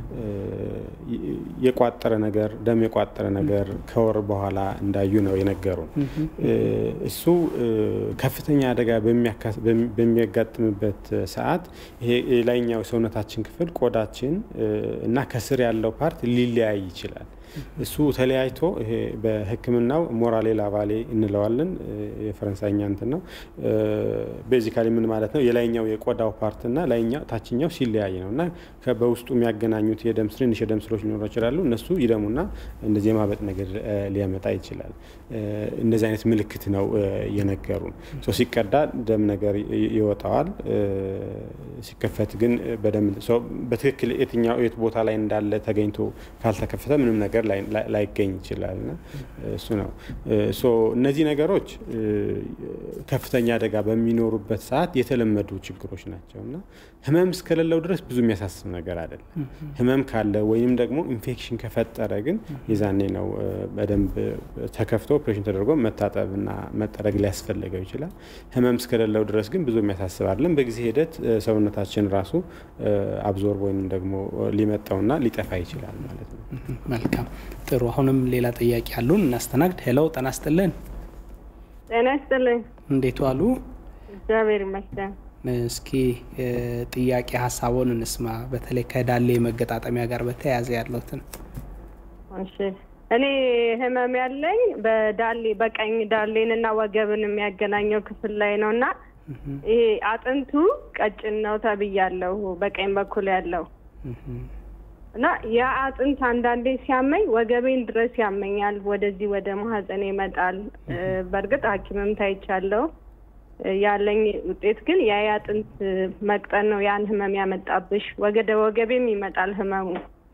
S2: የቋጠረ ነገር ደም የቋጠረ ነገር ከወር በኋላ እንዳዩ ነው የነገሩን። እሱ ከፍተኛ አደጋ በሚያጋጥምበት ሰዓት ይሄ የላይኛው ሰውነታችን ክፍል ቆዳችን እና ከስር ያለው ፓርት ሊለያይ ይችላል። እሱ ተለያይቶ ይሄ በሕክምናው ሞራሌ ላቫሌ እንለዋለን። የፈረንሳይኛ እንትን ነው። ቤዚካሊ ምን ማለት ነው? የላይኛው የቆዳው ፓርትና ላይኛው ታችኛው ሲለያይ ነው እና በውስጡ የሚያገናኙት የደም ትንንሽ የደም ስሮች ሊኖሩ ይችላሉ። እነሱ ይደሙና እንደዚህ የማበጥ ነገር ሊያመጣ ይችላል። እንደዚህ አይነት ምልክት ነው የነገሩን። ሲቀዳ ደም ነገር ይወጣዋል። ሲከፈት ግን በደንብ በትክክል የትኛው የት ቦታ ላይ እንዳለ ተገኝቶ ካልተከፈተ ምንም ነገር ላይገኝ ይችላል። እና እሱ ነው እነዚህ ነገሮች ከፍተኛ አደጋ በሚኖሩበት ሰዓት የተለመዱ ችግሮች ናቸው እና ህመም እስከሌለው ድረስ ብዙ የሚያሳስብ ነገር አይደለም። ህመም ካለ ወይም ደግሞ ኢንፌክሽን ከፈጠረ ግን የዛኔ ነው በደንብ ተከፍቶ ኦፕሬሽን ተደርጎ መታጠብና መጠረግ ሊያስፈልገው ይችላል። ህመም እስከሌለው ድረስ ግን ብዙ የሚያሳስብ አይደለም። በጊዜ ሂደት ሰውነታችን ራሱ አብዞርብ ወይም ደግሞ ሊመጣውና ሊጠፋ ይችላል ማለት ነው።
S1: መልካም ጥሩ። አሁንም ሌላ ጥያቄ አሉን፣ እናስተናግድ። ሄሎ ጤና ይስጥልን።
S8: ጤና ይስጥልኝ።
S1: እንዴት ዋሉ?
S8: እግዚአብሔር ይመስገን።
S1: እስኪ ጥያቄ ሀሳቡን እንስማ። በተለይ ከዳሌ መገጣጠሚያ ጋር በተያያዘ ያለውትን።
S8: እሺ እኔ ህመም ያለኝ በዳሌ በቀኝ ዳሌን እና ወገብን የሚያገናኘው ክፍል ላይ ነው እና ይሄ አጥንቱ ቀጭን ነው ተብያለሁ፣ በቀኝ በኩል ያለው እና ያ አጥንት አንዳንዴ ሲያመኝ ወገቤን ድረስ ያመኛል። ወደዚህ ወደ ማህፀን ይመጣል። በእርግጥ ሐኪምም ታይቻለሁ። ያለኝ ውጤት ግን ያ የአጥንት መቅጠን ነው ያን ህመም ያመጣብሽ። ወገደ ወገቤም ይመጣል ህመሙ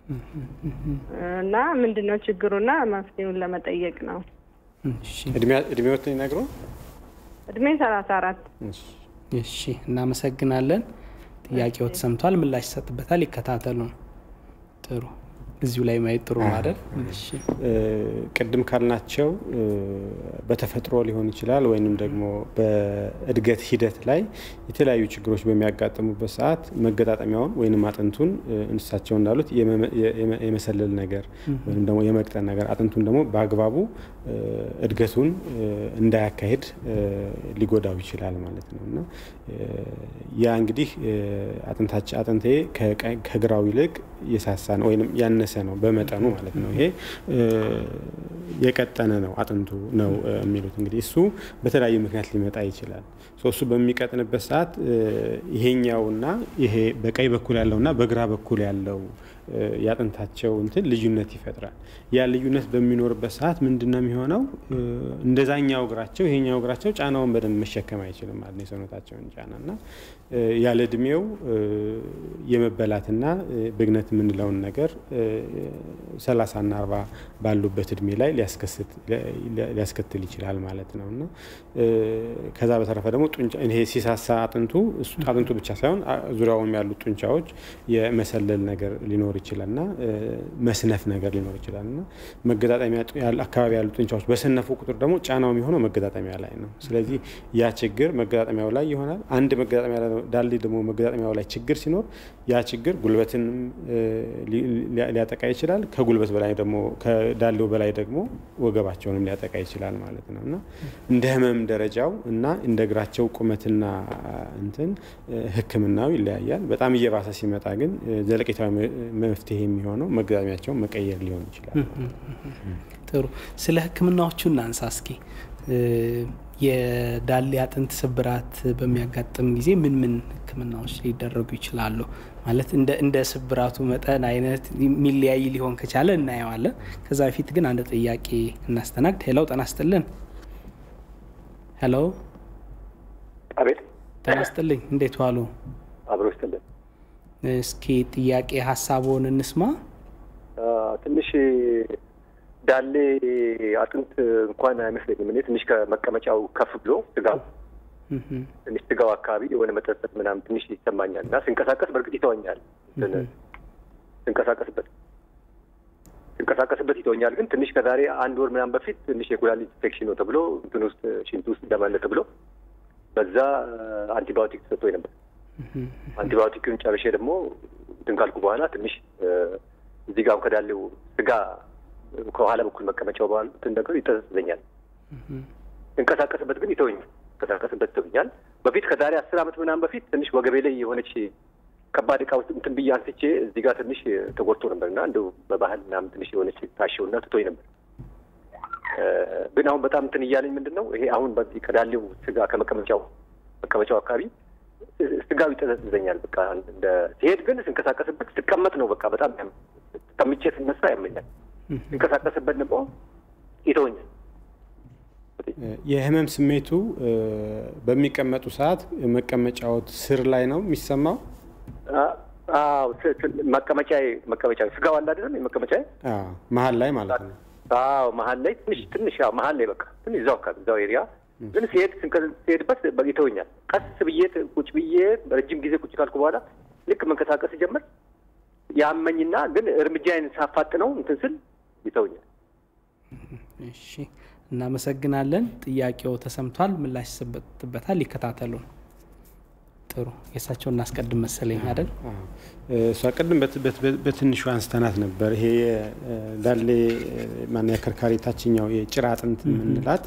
S8: እና ምንድን ነው ችግሩና መፍትሄውን ለመጠየቅ ነው።
S2: እድሜዎትን ይነግሩ።
S8: እድሜ ሰላሳ አራት
S1: እሺ፣ እናመሰግናለን። ጥያቄው ተሰምቷል። ምላሽ ይሰጥበታል። ይከታተሉ። ጥሩ እዚሁ ላይ ማየት ጥሩ ማለት
S2: ቅድም ካልናቸው በተፈጥሮ ሊሆን ይችላል ወይንም ደግሞ በእድገት ሂደት ላይ የተለያዩ ችግሮች በሚያጋጥሙበት ሰዓት መገጣጠሚያውን ወይንም አጥንቱን እንስሳቸው እንዳሉት የመሰለል ነገር ወይም ደግሞ የመቅጠን ነገር አጥንቱን ደግሞ በአግባቡ እድገቱን እንዳያካሄድ ሊጎዳው ይችላል ማለት ነው እና ያ እንግዲህ አጥንቴ ከግራው ይልቅ የሳሳ ነው ወይም ያነሰ ነው በመጠኑ ማለት ነው። ይሄ የቀጠነ ነው አጥንቱ ነው የሚሉት እንግዲህ እሱ በተለያዩ ምክንያት ሊመጣ ይችላል። እሱ በሚቀጥንበት ሰዓት ይሄኛውና ይሄ በቀኝ በኩል ያለውና በግራ በኩል ያለው የአጥንታቸው እንትን ልዩነት ይፈጥራል። ያ ልዩነት በሚኖርበት ሰዓት ምንድን ነው የሚሆነው? እንደዛኛው እግራቸው ይሄኛው እግራቸው ጫናውን በደንብ መሸከም አይችልም ማለት ነው የሰውነታቸውን ጫና እና ያለ እድሜው የመበላትና ብግነት የምንለውን ነገር ሰላሳና አርባ ባሉበት እድሜ ላይ ሊያስከትል ይችላል ማለት ነው እና ከዛ በተረፈ ደግሞ ይሄ ሲሳሳ አጥንቱ አጥንቱ ብቻ ሳይሆን ዙሪያውም ያሉት ጡንቻዎች የመሰለል ነገር ሊኖር ይችላል እና መስነፍ ነገር ሊኖር ይችላል እና መገጣጠሚያ አካባቢ ያሉ ጡንቻዎች በሰነፉ ቁጥር ደግሞ ጫናው የሚሆነው መገጣጠሚያ ላይ ነው። ስለዚህ ያ ችግር መገጣጠሚያው ላይ ይሆናል። አንድ መገጣጠሚያ ዳሌ ደግሞ መገጣጠሚያው ላይ ችግር ሲኖር ያ ችግር ጉልበትንም ሊያጠቃ ይችላል። ከጉልበት በላይ ደግሞ ከዳሌው በላይ ደግሞ ወገባቸውንም ሊያጠቃ ይችላል ማለት ነው እና እንደ ህመም ደረጃው እና እንደ እግራቸው ቁመትና እንትን ሕክምናው ይለያያል። በጣም እየባሰ ሲመጣ ግን ዘለቄታዊ መፍትሄ የሚሆነው መገጣጠሚያቸውን መቀየር ሊሆን ይችላል።
S1: ጥሩ። ስለ ሕክምናዎቹ እናንሳ እስኪ። የዳሌ አጥንት ስብራት በሚያጋጥም ጊዜ ምን ምን ህክምናዎች ሊደረጉ ይችላሉ? ማለት እንደ ስብራቱ መጠን አይነት የሚለያይ ሊሆን ከቻለ እናየዋለን። ከዛ በፊት ግን አንድ ጥያቄ እናስተናግድ። ሄለው ጤና ይስጥልን። ሄሎ፣
S10: አቤት።
S1: ጤና ይስጥልኝ። እንዴት ዋሉ?
S10: አብሮ ይስጥልን።
S1: እስኪ ጥያቄ ሀሳቦን እንስማ።
S10: ትንሽ ዳሌ አጥንት እንኳን አይመስለኝም። እኔ ትንሽ ከመቀመጫው ከፍ ብሎ ስጋው ትንሽ ስጋው አካባቢ የሆነ መጠጠት ምናምን ትንሽ ይሰማኛል እና ስንቀሳቀስ በእርግጥ ይተወኛል። ስንቀሳቀስበት ስንቀሳቀስበት ይተወኛል። ግን ትንሽ ከዛሬ አንድ ወር ምናምን በፊት ትንሽ የኩላሊት ኢንፌክሽን ነው ተብሎ እንትን ውስጥ ሽንት ውስጥ ደማለ ተብሎ በዛ አንቲባዮቲክ ተሰጥቶኝ ነበር። አንቲባዮቲክን ጨርሼ ደግሞ እንትን ካልኩ በኋላ ትንሽ እዚህ ጋር ከዳሌው ስጋ ከኋላ በኩል መቀመጫው በኋላ እንትን ነገር ይጠዘጥዘኛል። እንቀሳቀስበት ግን ይተወኛል። እንቀሳቀስበት ይተወኛል። በፊት ከዛሬ አስር ዓመት ምናምን በፊት ትንሽ ወገቤ ላይ የሆነች ከባድ እቃ ውስጥ እንትን ብዬ አንስቼ እዚህ ጋር ትንሽ ተጎድቶ ነበር እና እንደው በባህል ምናምን ትንሽ የሆነች ታሸውና ትቶኝ ነበር። ግን አሁን በጣም እንትን እያለኝ ምንድን ነው ይሄ አሁን በዚህ ከዳሌው ስጋ ከመቀመጫው መቀመጫው አካባቢ ስጋው ይጠዘጥዘኛል። በቃ እንደ ሲሄድ ግን ስንቀሳቀስበት ስቀመጥ ነው በቃ በጣም ተቀምጬ ስነሳ ያመኛል። ስንቀሳቀስበት ደግሞ ይተወኛል።
S2: የህመም ስሜቱ በሚቀመጡ ሰዓት መቀመጫዎት ስር ላይ ነው የሚሰማው?
S10: መቀመጫ መቀመጫ ስጋው አለ አይደለም የመቀመጫ
S2: መሀል ላይ ማለት ነው።
S10: አዎ መሀል ላይ ትንሽ ትንሽ ያው መሀል ላይ በቃ ትንሽ እዛው አካባቢ እዛው ኤሪያ ግን ሲሄድ ሲሄድበት ይተወኛል። ቀስ ብዬ ቁጭ ብዬ ረጅም ጊዜ ቁጭ ካልኩ በኋላ ልክ መንቀሳቀስ ጀምር ያመኝና ግን እርምጃዬን ሳፋጥነው እንትን ስል ይተውኛል።
S1: እሺ፣ እናመሰግናለን። ጥያቄው ተሰምቷል፣ ምላሽ ይሰጥበታል። ይከታተሉ። ጥሩ የእሳቸው እናስቀድም መሰለኝ አይደል?
S2: እሷ ቅድም በትንሹ አንስተናት ነበር። ይሄ ዳሌ ማነው የአከርካሪ ታችኛው የጭራ አጥንት የምንላት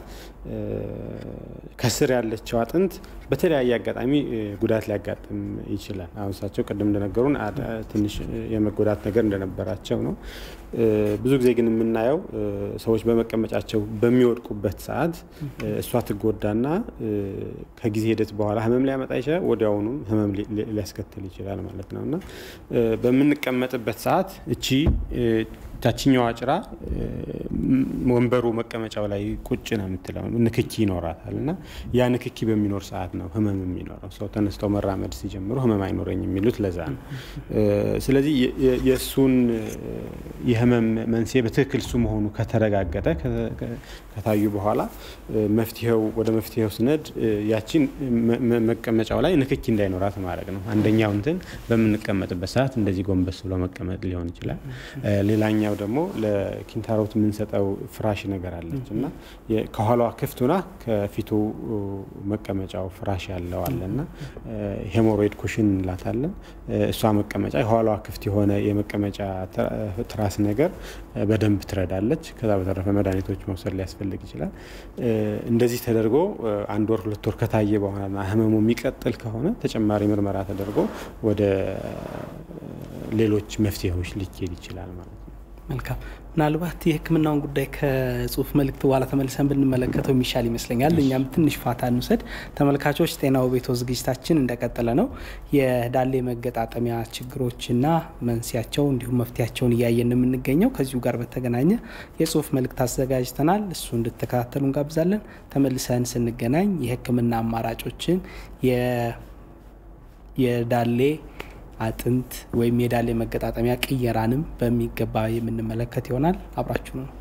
S2: ከስር ያለችው አጥንት በተለያየ አጋጣሚ ጉዳት ሊያጋጥም ይችላል። አሁን እሳቸው ቅድም እንደነገሩን ትንሽ የመጎዳት ነገር እንደነበራቸው ነው። ብዙ ጊዜ ግን የምናየው ሰዎች በመቀመጫቸው በሚወድቁበት ሰዓት እሷ ትጎዳና ከጊዜ ሂደት በኋላ ህመም ሊያመጣ ይችላል። ወዲያውኑም ህመም ሊያስከትል ይችላል ማለት ነው እና በምንቀመጥበት ሰዓት እቺ ታችኛዋ ጭራ ወንበሩ መቀመጫው ላይ ቁጭ ነው የምትለው ንክኪ ይኖራታል እና ያ ንክኪ በሚኖር ሰዓት ነው ህመም የሚኖረው። ሰው ተነስተው መራመድ ሲጀምሩ ህመም አይኖረኝ የሚሉት ለዛ ነው። ስለዚህ የእሱን የህመም መንስኤ በትክክል እሱ መሆኑ ከተረጋገጠ ከታዩ በኋላ መፍትሄው ወደ መፍትሄው ስነድ ያቺን መቀመጫው ላይ ንክኪ እንዳይኖራት ማድረግ ነው። አንደኛው እንትን በምንቀመጥበት ሰዓት እንደዚህ ጎንበስ ብሎ መቀመጥ ሊሆን ይችላል። ሌላኛው ደግሞ ለኪንታሮት የምንሰጠው ፍራሽ ነገር አለች እና ከኋላዋ ክፍት ሆና ከፊቱ መቀመጫው ፍራሽ ያለው አለ እና ሄሞሮይድ ኩሽን እንላታለን። እሷ መቀመጫ የኋላዋ ክፍት የሆነ የመቀመጫ ትራስ ነገር በደንብ ትረዳለች። ከዛ በተረፈ መድኃኒቶች መውሰድ ሊያስፈልግ ይችላል። እንደዚህ ተደርጎ አንድ ወር ሁለት ወር ከታየ በኋላ ህመሙ የሚቀጥል ከሆነ ተጨማሪ ምርመራ ተደርጎ ወደ ሌሎች መፍትሄዎች ሊኬድ ይችላል ማለት ነው።
S1: መልካም። ምናልባት የህክምናውን ጉዳይ ከጽሁፍ መልእክት በኋላ ተመልሰን ብንመለከተው የሚሻል ይመስለኛል። እኛም ትንሽ ፋታ እንውሰድ። ተመልካቾች፣ ጤናው ቤቶ ዝግጅታችን እንደቀጠለ ነው። የዳሌ መገጣጠሚያ ችግሮችና መንስያቸው እንዲሁም መፍትያቸውን እያየን የምንገኘው ከዚሁ ጋር በተገናኘ የጽሁፍ መልእክት አዘጋጅተናል። እሱ እንድትከታተሉ እንጋብዛለን። ተመልሰን ስንገናኝ የህክምና አማራጮችን የዳሌ አጥንት ወይም የዳሌ መገጣጠሚያ ቅየራንም በሚገባ የምንመለከት ይሆናል። አብራችሁ ነው።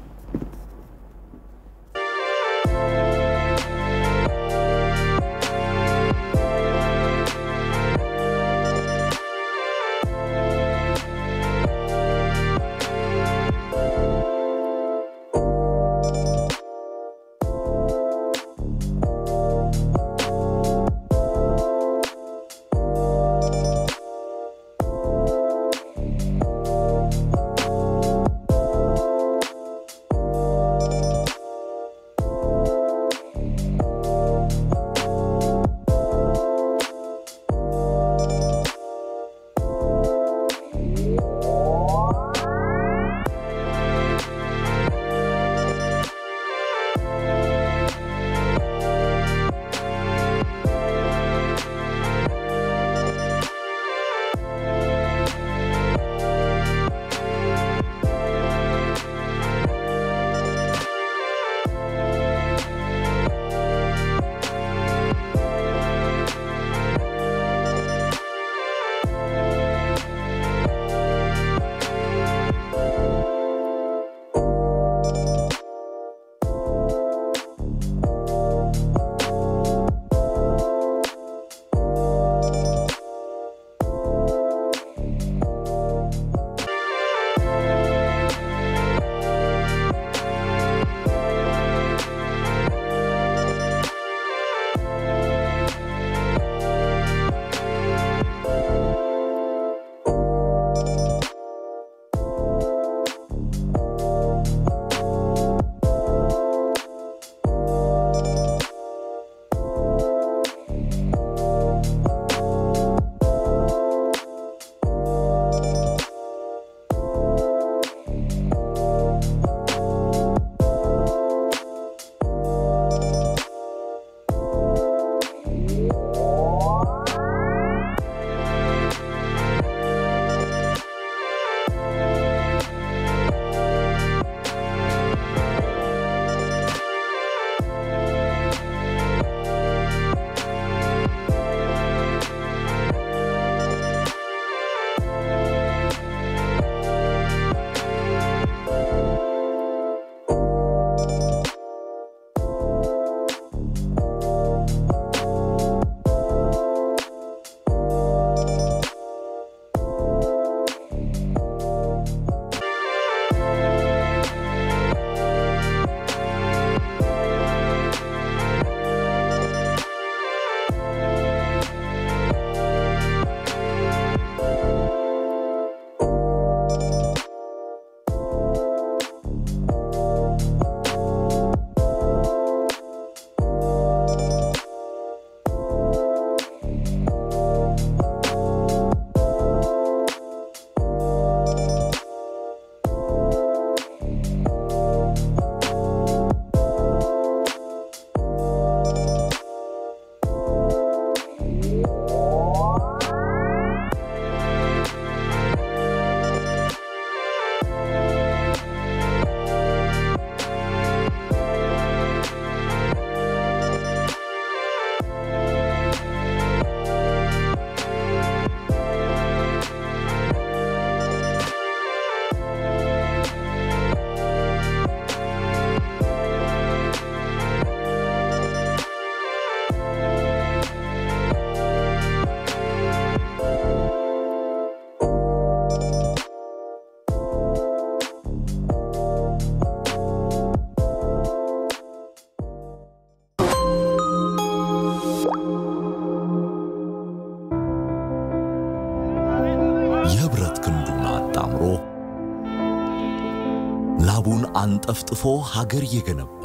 S3: ጠፍጥፎ ሀገር የገነባ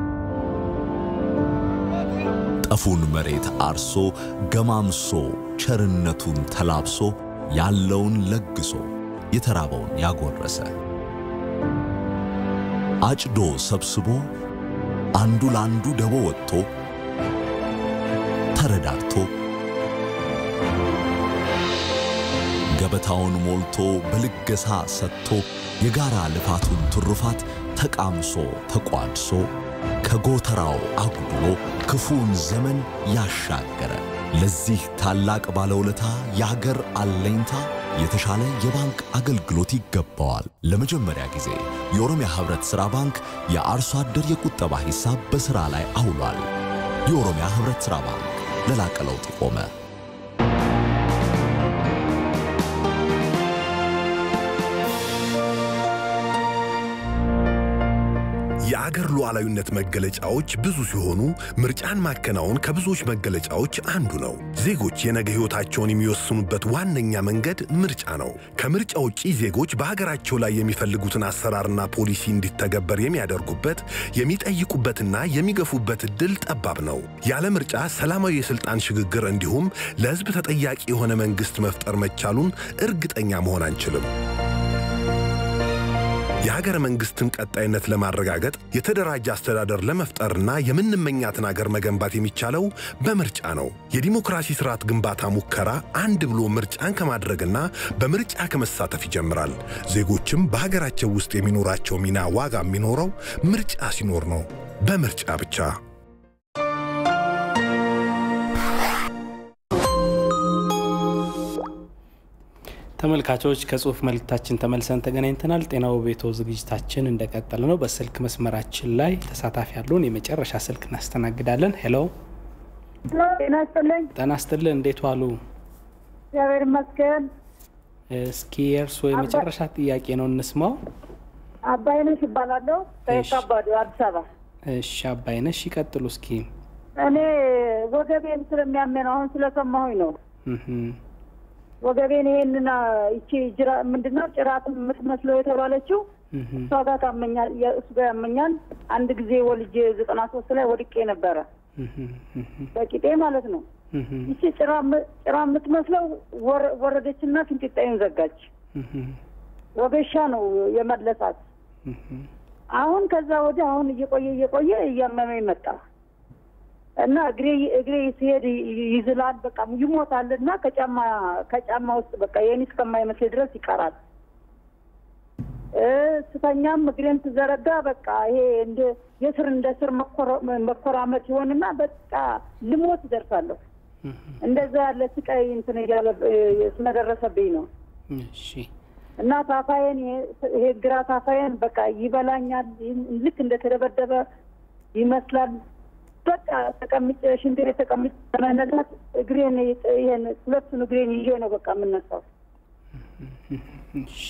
S3: ጠፉን መሬት አርሶ ገማምሶ ቸርነቱን ተላብሶ ያለውን ለግሶ የተራበውን ያጎረሰ አጭዶ ሰብስቦ አንዱ ለአንዱ ደቦ ወጥቶ ተረዳድቶ ገበታውን ሞልቶ በልገሳ ሰጥቶ የጋራ ልፋቱን ትሩፋት ተቃምሶ ተቋድሶ ከጎተራው አጉድሎ ክፉን ዘመን ያሻገረ ለዚህ ታላቅ ባለውለታ የአገር አለኝታ የተሻለ የባንክ አገልግሎት ይገባዋል። ለመጀመሪያ ጊዜ የኦሮሚያ ህብረት ሥራ ባንክ የአርሶ አደር የቁጠባ ሂሳብ በሥራ ላይ አውሏል። የኦሮሚያ ህብረት ሥራ ባንክ ለላቀ ለውጥ የቆመ
S11: የአገር ሉዓላዊነት መገለጫዎች ብዙ ሲሆኑ ምርጫን ማከናወን ከብዙዎች መገለጫዎች አንዱ ነው። ዜጎች የነገ ሕይወታቸውን የሚወስኑበት ዋነኛ መንገድ ምርጫ ነው። ከምርጫ ውጪ ዜጎች በሀገራቸው ላይ የሚፈልጉትን አሰራርና ፖሊሲ እንዲተገበር የሚያደርጉበት የሚጠይቁበትና የሚገፉበት እድል ጠባብ ነው። ያለ ምርጫ ሰላማዊ የሥልጣን ሽግግር እንዲሁም ለሕዝብ ተጠያቂ የሆነ መንግሥት መፍጠር መቻሉን እርግጠኛ መሆን አንችልም። የሀገረ መንግስትን ቀጣይነት ለማረጋገጥ የተደራጀ አስተዳደር ለመፍጠርና የምንመኛትን አገር መገንባት የሚቻለው በምርጫ ነው። የዲሞክራሲ ስርዓት ግንባታ ሙከራ አንድ ብሎ ምርጫን ከማድረግና በምርጫ ከመሳተፍ ይጀምራል። ዜጎችም በሀገራቸው ውስጥ የሚኖራቸው ሚና ዋጋ የሚኖረው ምርጫ ሲኖር ነው። በምርጫ ብቻ።
S1: ተመልካቾች ከጽሁፍ መልእክታችን ተመልሰን ተገናኝተናል። ጤናው ቤቶ ዝግጅታችን እንደቀጠለ ነው። በስልክ መስመራችን ላይ ተሳታፊ ያለውን የመጨረሻ ስልክ እናስተናግዳለን። ሄሎ፣
S12: ጤና ይስጥልኝ።
S1: ጤና ይስጥልን። እንዴት ዋሉ?
S12: እግዚአብሔር ይመስገን።
S1: እስኪ የእርስዎ የመጨረሻ ጥያቄ ነው እንስማው።
S12: አባይነሽ ይባላለሁ ከየካባዱ አዲስ አበባ።
S1: እሺ አባይነሽ ይቀጥሉ እስኪ።
S12: እኔ ወገቤን ስለሚያመን አሁን ስለሰማሁኝ ነው ወገቤን ይሄንን ይቺ ጅራ ምንድነው ጭራት የምትመስለው የተባለችው እሷ ጋር ታመኛል፣ እሱ ጋር ያመኛል። አንድ ጊዜ ወልጄ ዘጠና ሶስት ላይ ወድቄ ነበረ በቂጤ ማለት ነው። ይቺ ጭራ የምትመስለው ወረደችና ፊንጢጣዬን ዘጋች። ወገሻ ነው የመለሳት። አሁን ከዛ ወዲህ አሁን እየቆየ እየቆየ እያመመኝ መጣ እና እግሬ እግሬ ሲሄድ ይዝላል፣ በቃ ይሞታል። እና ከጫማ ከጫማ ውስጥ በቃ የኔ እስከማይመስል ድረስ ይቀራል። ስተኛም እግሬን ስዘረጋ በቃ ይሄ እንደ የስር እንደ ስር መኮራመት ይሆንና በቃ ልሞት ደርሳለሁ። እንደዛ ያለ ስቃይ እንትን እያለ ስለደረሰብኝ ነው።
S1: እሺ
S12: እና ታፋዬን ይሄ ግራ ታፋዬን በቃ ይበላኛል። ልክ እንደተደበደበ ይመስላል። በቃ ተቀምጬ ሽንት ቤት ተቀምጬ ለመነሳት እግሬን ይሄን ሁለቱን እግሬን ይዤ ነው በቃ የምነሳው።
S1: እሺ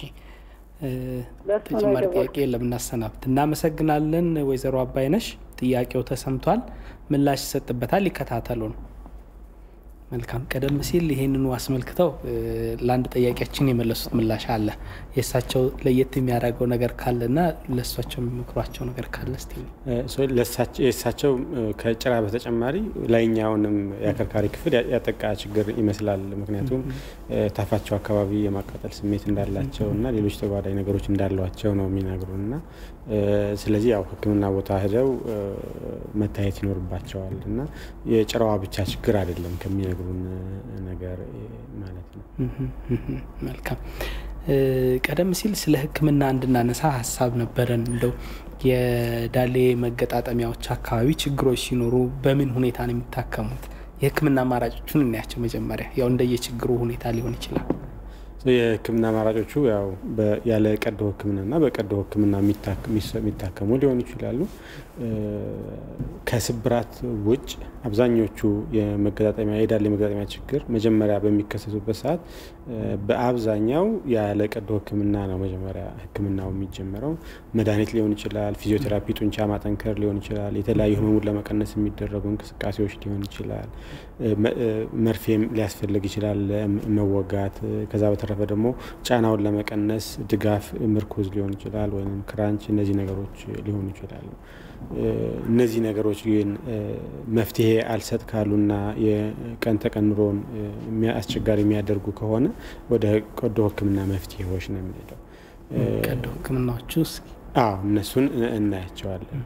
S1: ተጨማሪ ጥያቄ የለም። እናሰናብት። እናመሰግናለን ወይዘሮ አባይነሽ። ጥያቄው ተሰምቷል፣ ምላሽ ይሰጥበታል። ይከታተሉ ነው። መልካም። ቀደም ሲል ይሄንኑ አስመልክተው ለአንድ ጥያቄያችን የመለሱት ምላሽ አለ። የእሳቸው ለየት የሚያደርገው ነገር ካለና ለእሳቸው የሚመክሯቸው ነገር ካለ እስቲ
S2: የእሳቸው ከጭራ በተጨማሪ ላይኛውንም የአከርካሪ ክፍል ያጠቃ ችግር ይመስላል። ምክንያቱም ታፋቸው አካባቢ የማቃጠል ስሜት እንዳላቸው እና ሌሎች ተጓዳኝ ነገሮች እንዳሏቸው ነው የሚነግሩን እና ስለዚህ ያው ሕክምና ቦታ ሄደው መታየት ይኖርባቸዋል እና የጭራዋ ብቻ ችግር አይደለም ከሚነግሩን ነገር ማለት ነው።
S1: መልካም። ቀደም ሲል ስለ ሕክምና እንድናነሳ ሀሳብ ነበረን። እንደው የዳሌ መገጣጠሚያዎች አካባቢ ችግሮች ሲኖሩ በምን ሁኔታ ነው የሚታከሙት? የሕክምና አማራጮቹን እናያቸው። መጀመሪያ ያው እንደየችግሩ ሁኔታ ሊሆን ይችላል።
S2: የህክምና አማራጮቹ ያው ያለ ቀዶ ህክምናና በቀዶ ህክምና የሚታከሙ ሊሆኑ ይችላሉ። ከስብራት ውጭ አብዛኞቹ የመገጣጠሚያ የዳሌ መገጣጠሚያ ችግር መጀመሪያ በሚከሰቱበት ሰዓት በአብዛኛው ያለ ቀዶ ሕክምና ነው መጀመሪያ ሕክምናው የሚጀመረው። መድኃኒት ሊሆን ይችላል፣ ፊዚዮቴራፒ፣ ጡንቻ ማጠንከር ሊሆን ይችላል፣ የተለያዩ ህመሙን ለመቀነስ የሚደረጉ እንቅስቃሴዎች ሊሆን ይችላል፣ መርፌም ሊያስፈልግ ይችላል መወጋት። ከዛ በተረፈ ደግሞ ጫናውን ለመቀነስ ድጋፍ ምርኩዝ ሊሆን ይችላል ወይም ክራንች፣ እነዚህ ነገሮች ሊሆኑ ይችላሉ። እነዚህ ነገሮች ግን መፍትሄ አልሰጥ ካሉና የቀን ተቀን ኑሮን አስቸጋሪ የሚያደርጉ ከሆነ ወደ ቀዶ ህክምና መፍትሄዎች ነው የምንሄደው።
S1: ቀዶ ህክምናዎቹ እስኪ
S2: አዎ እነሱን እናያቸዋለን።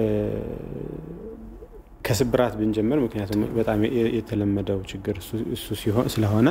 S2: ከስብራት ብንጀምር ምክንያቱም በጣም የተለመደው ችግር እሱ ስለሆነ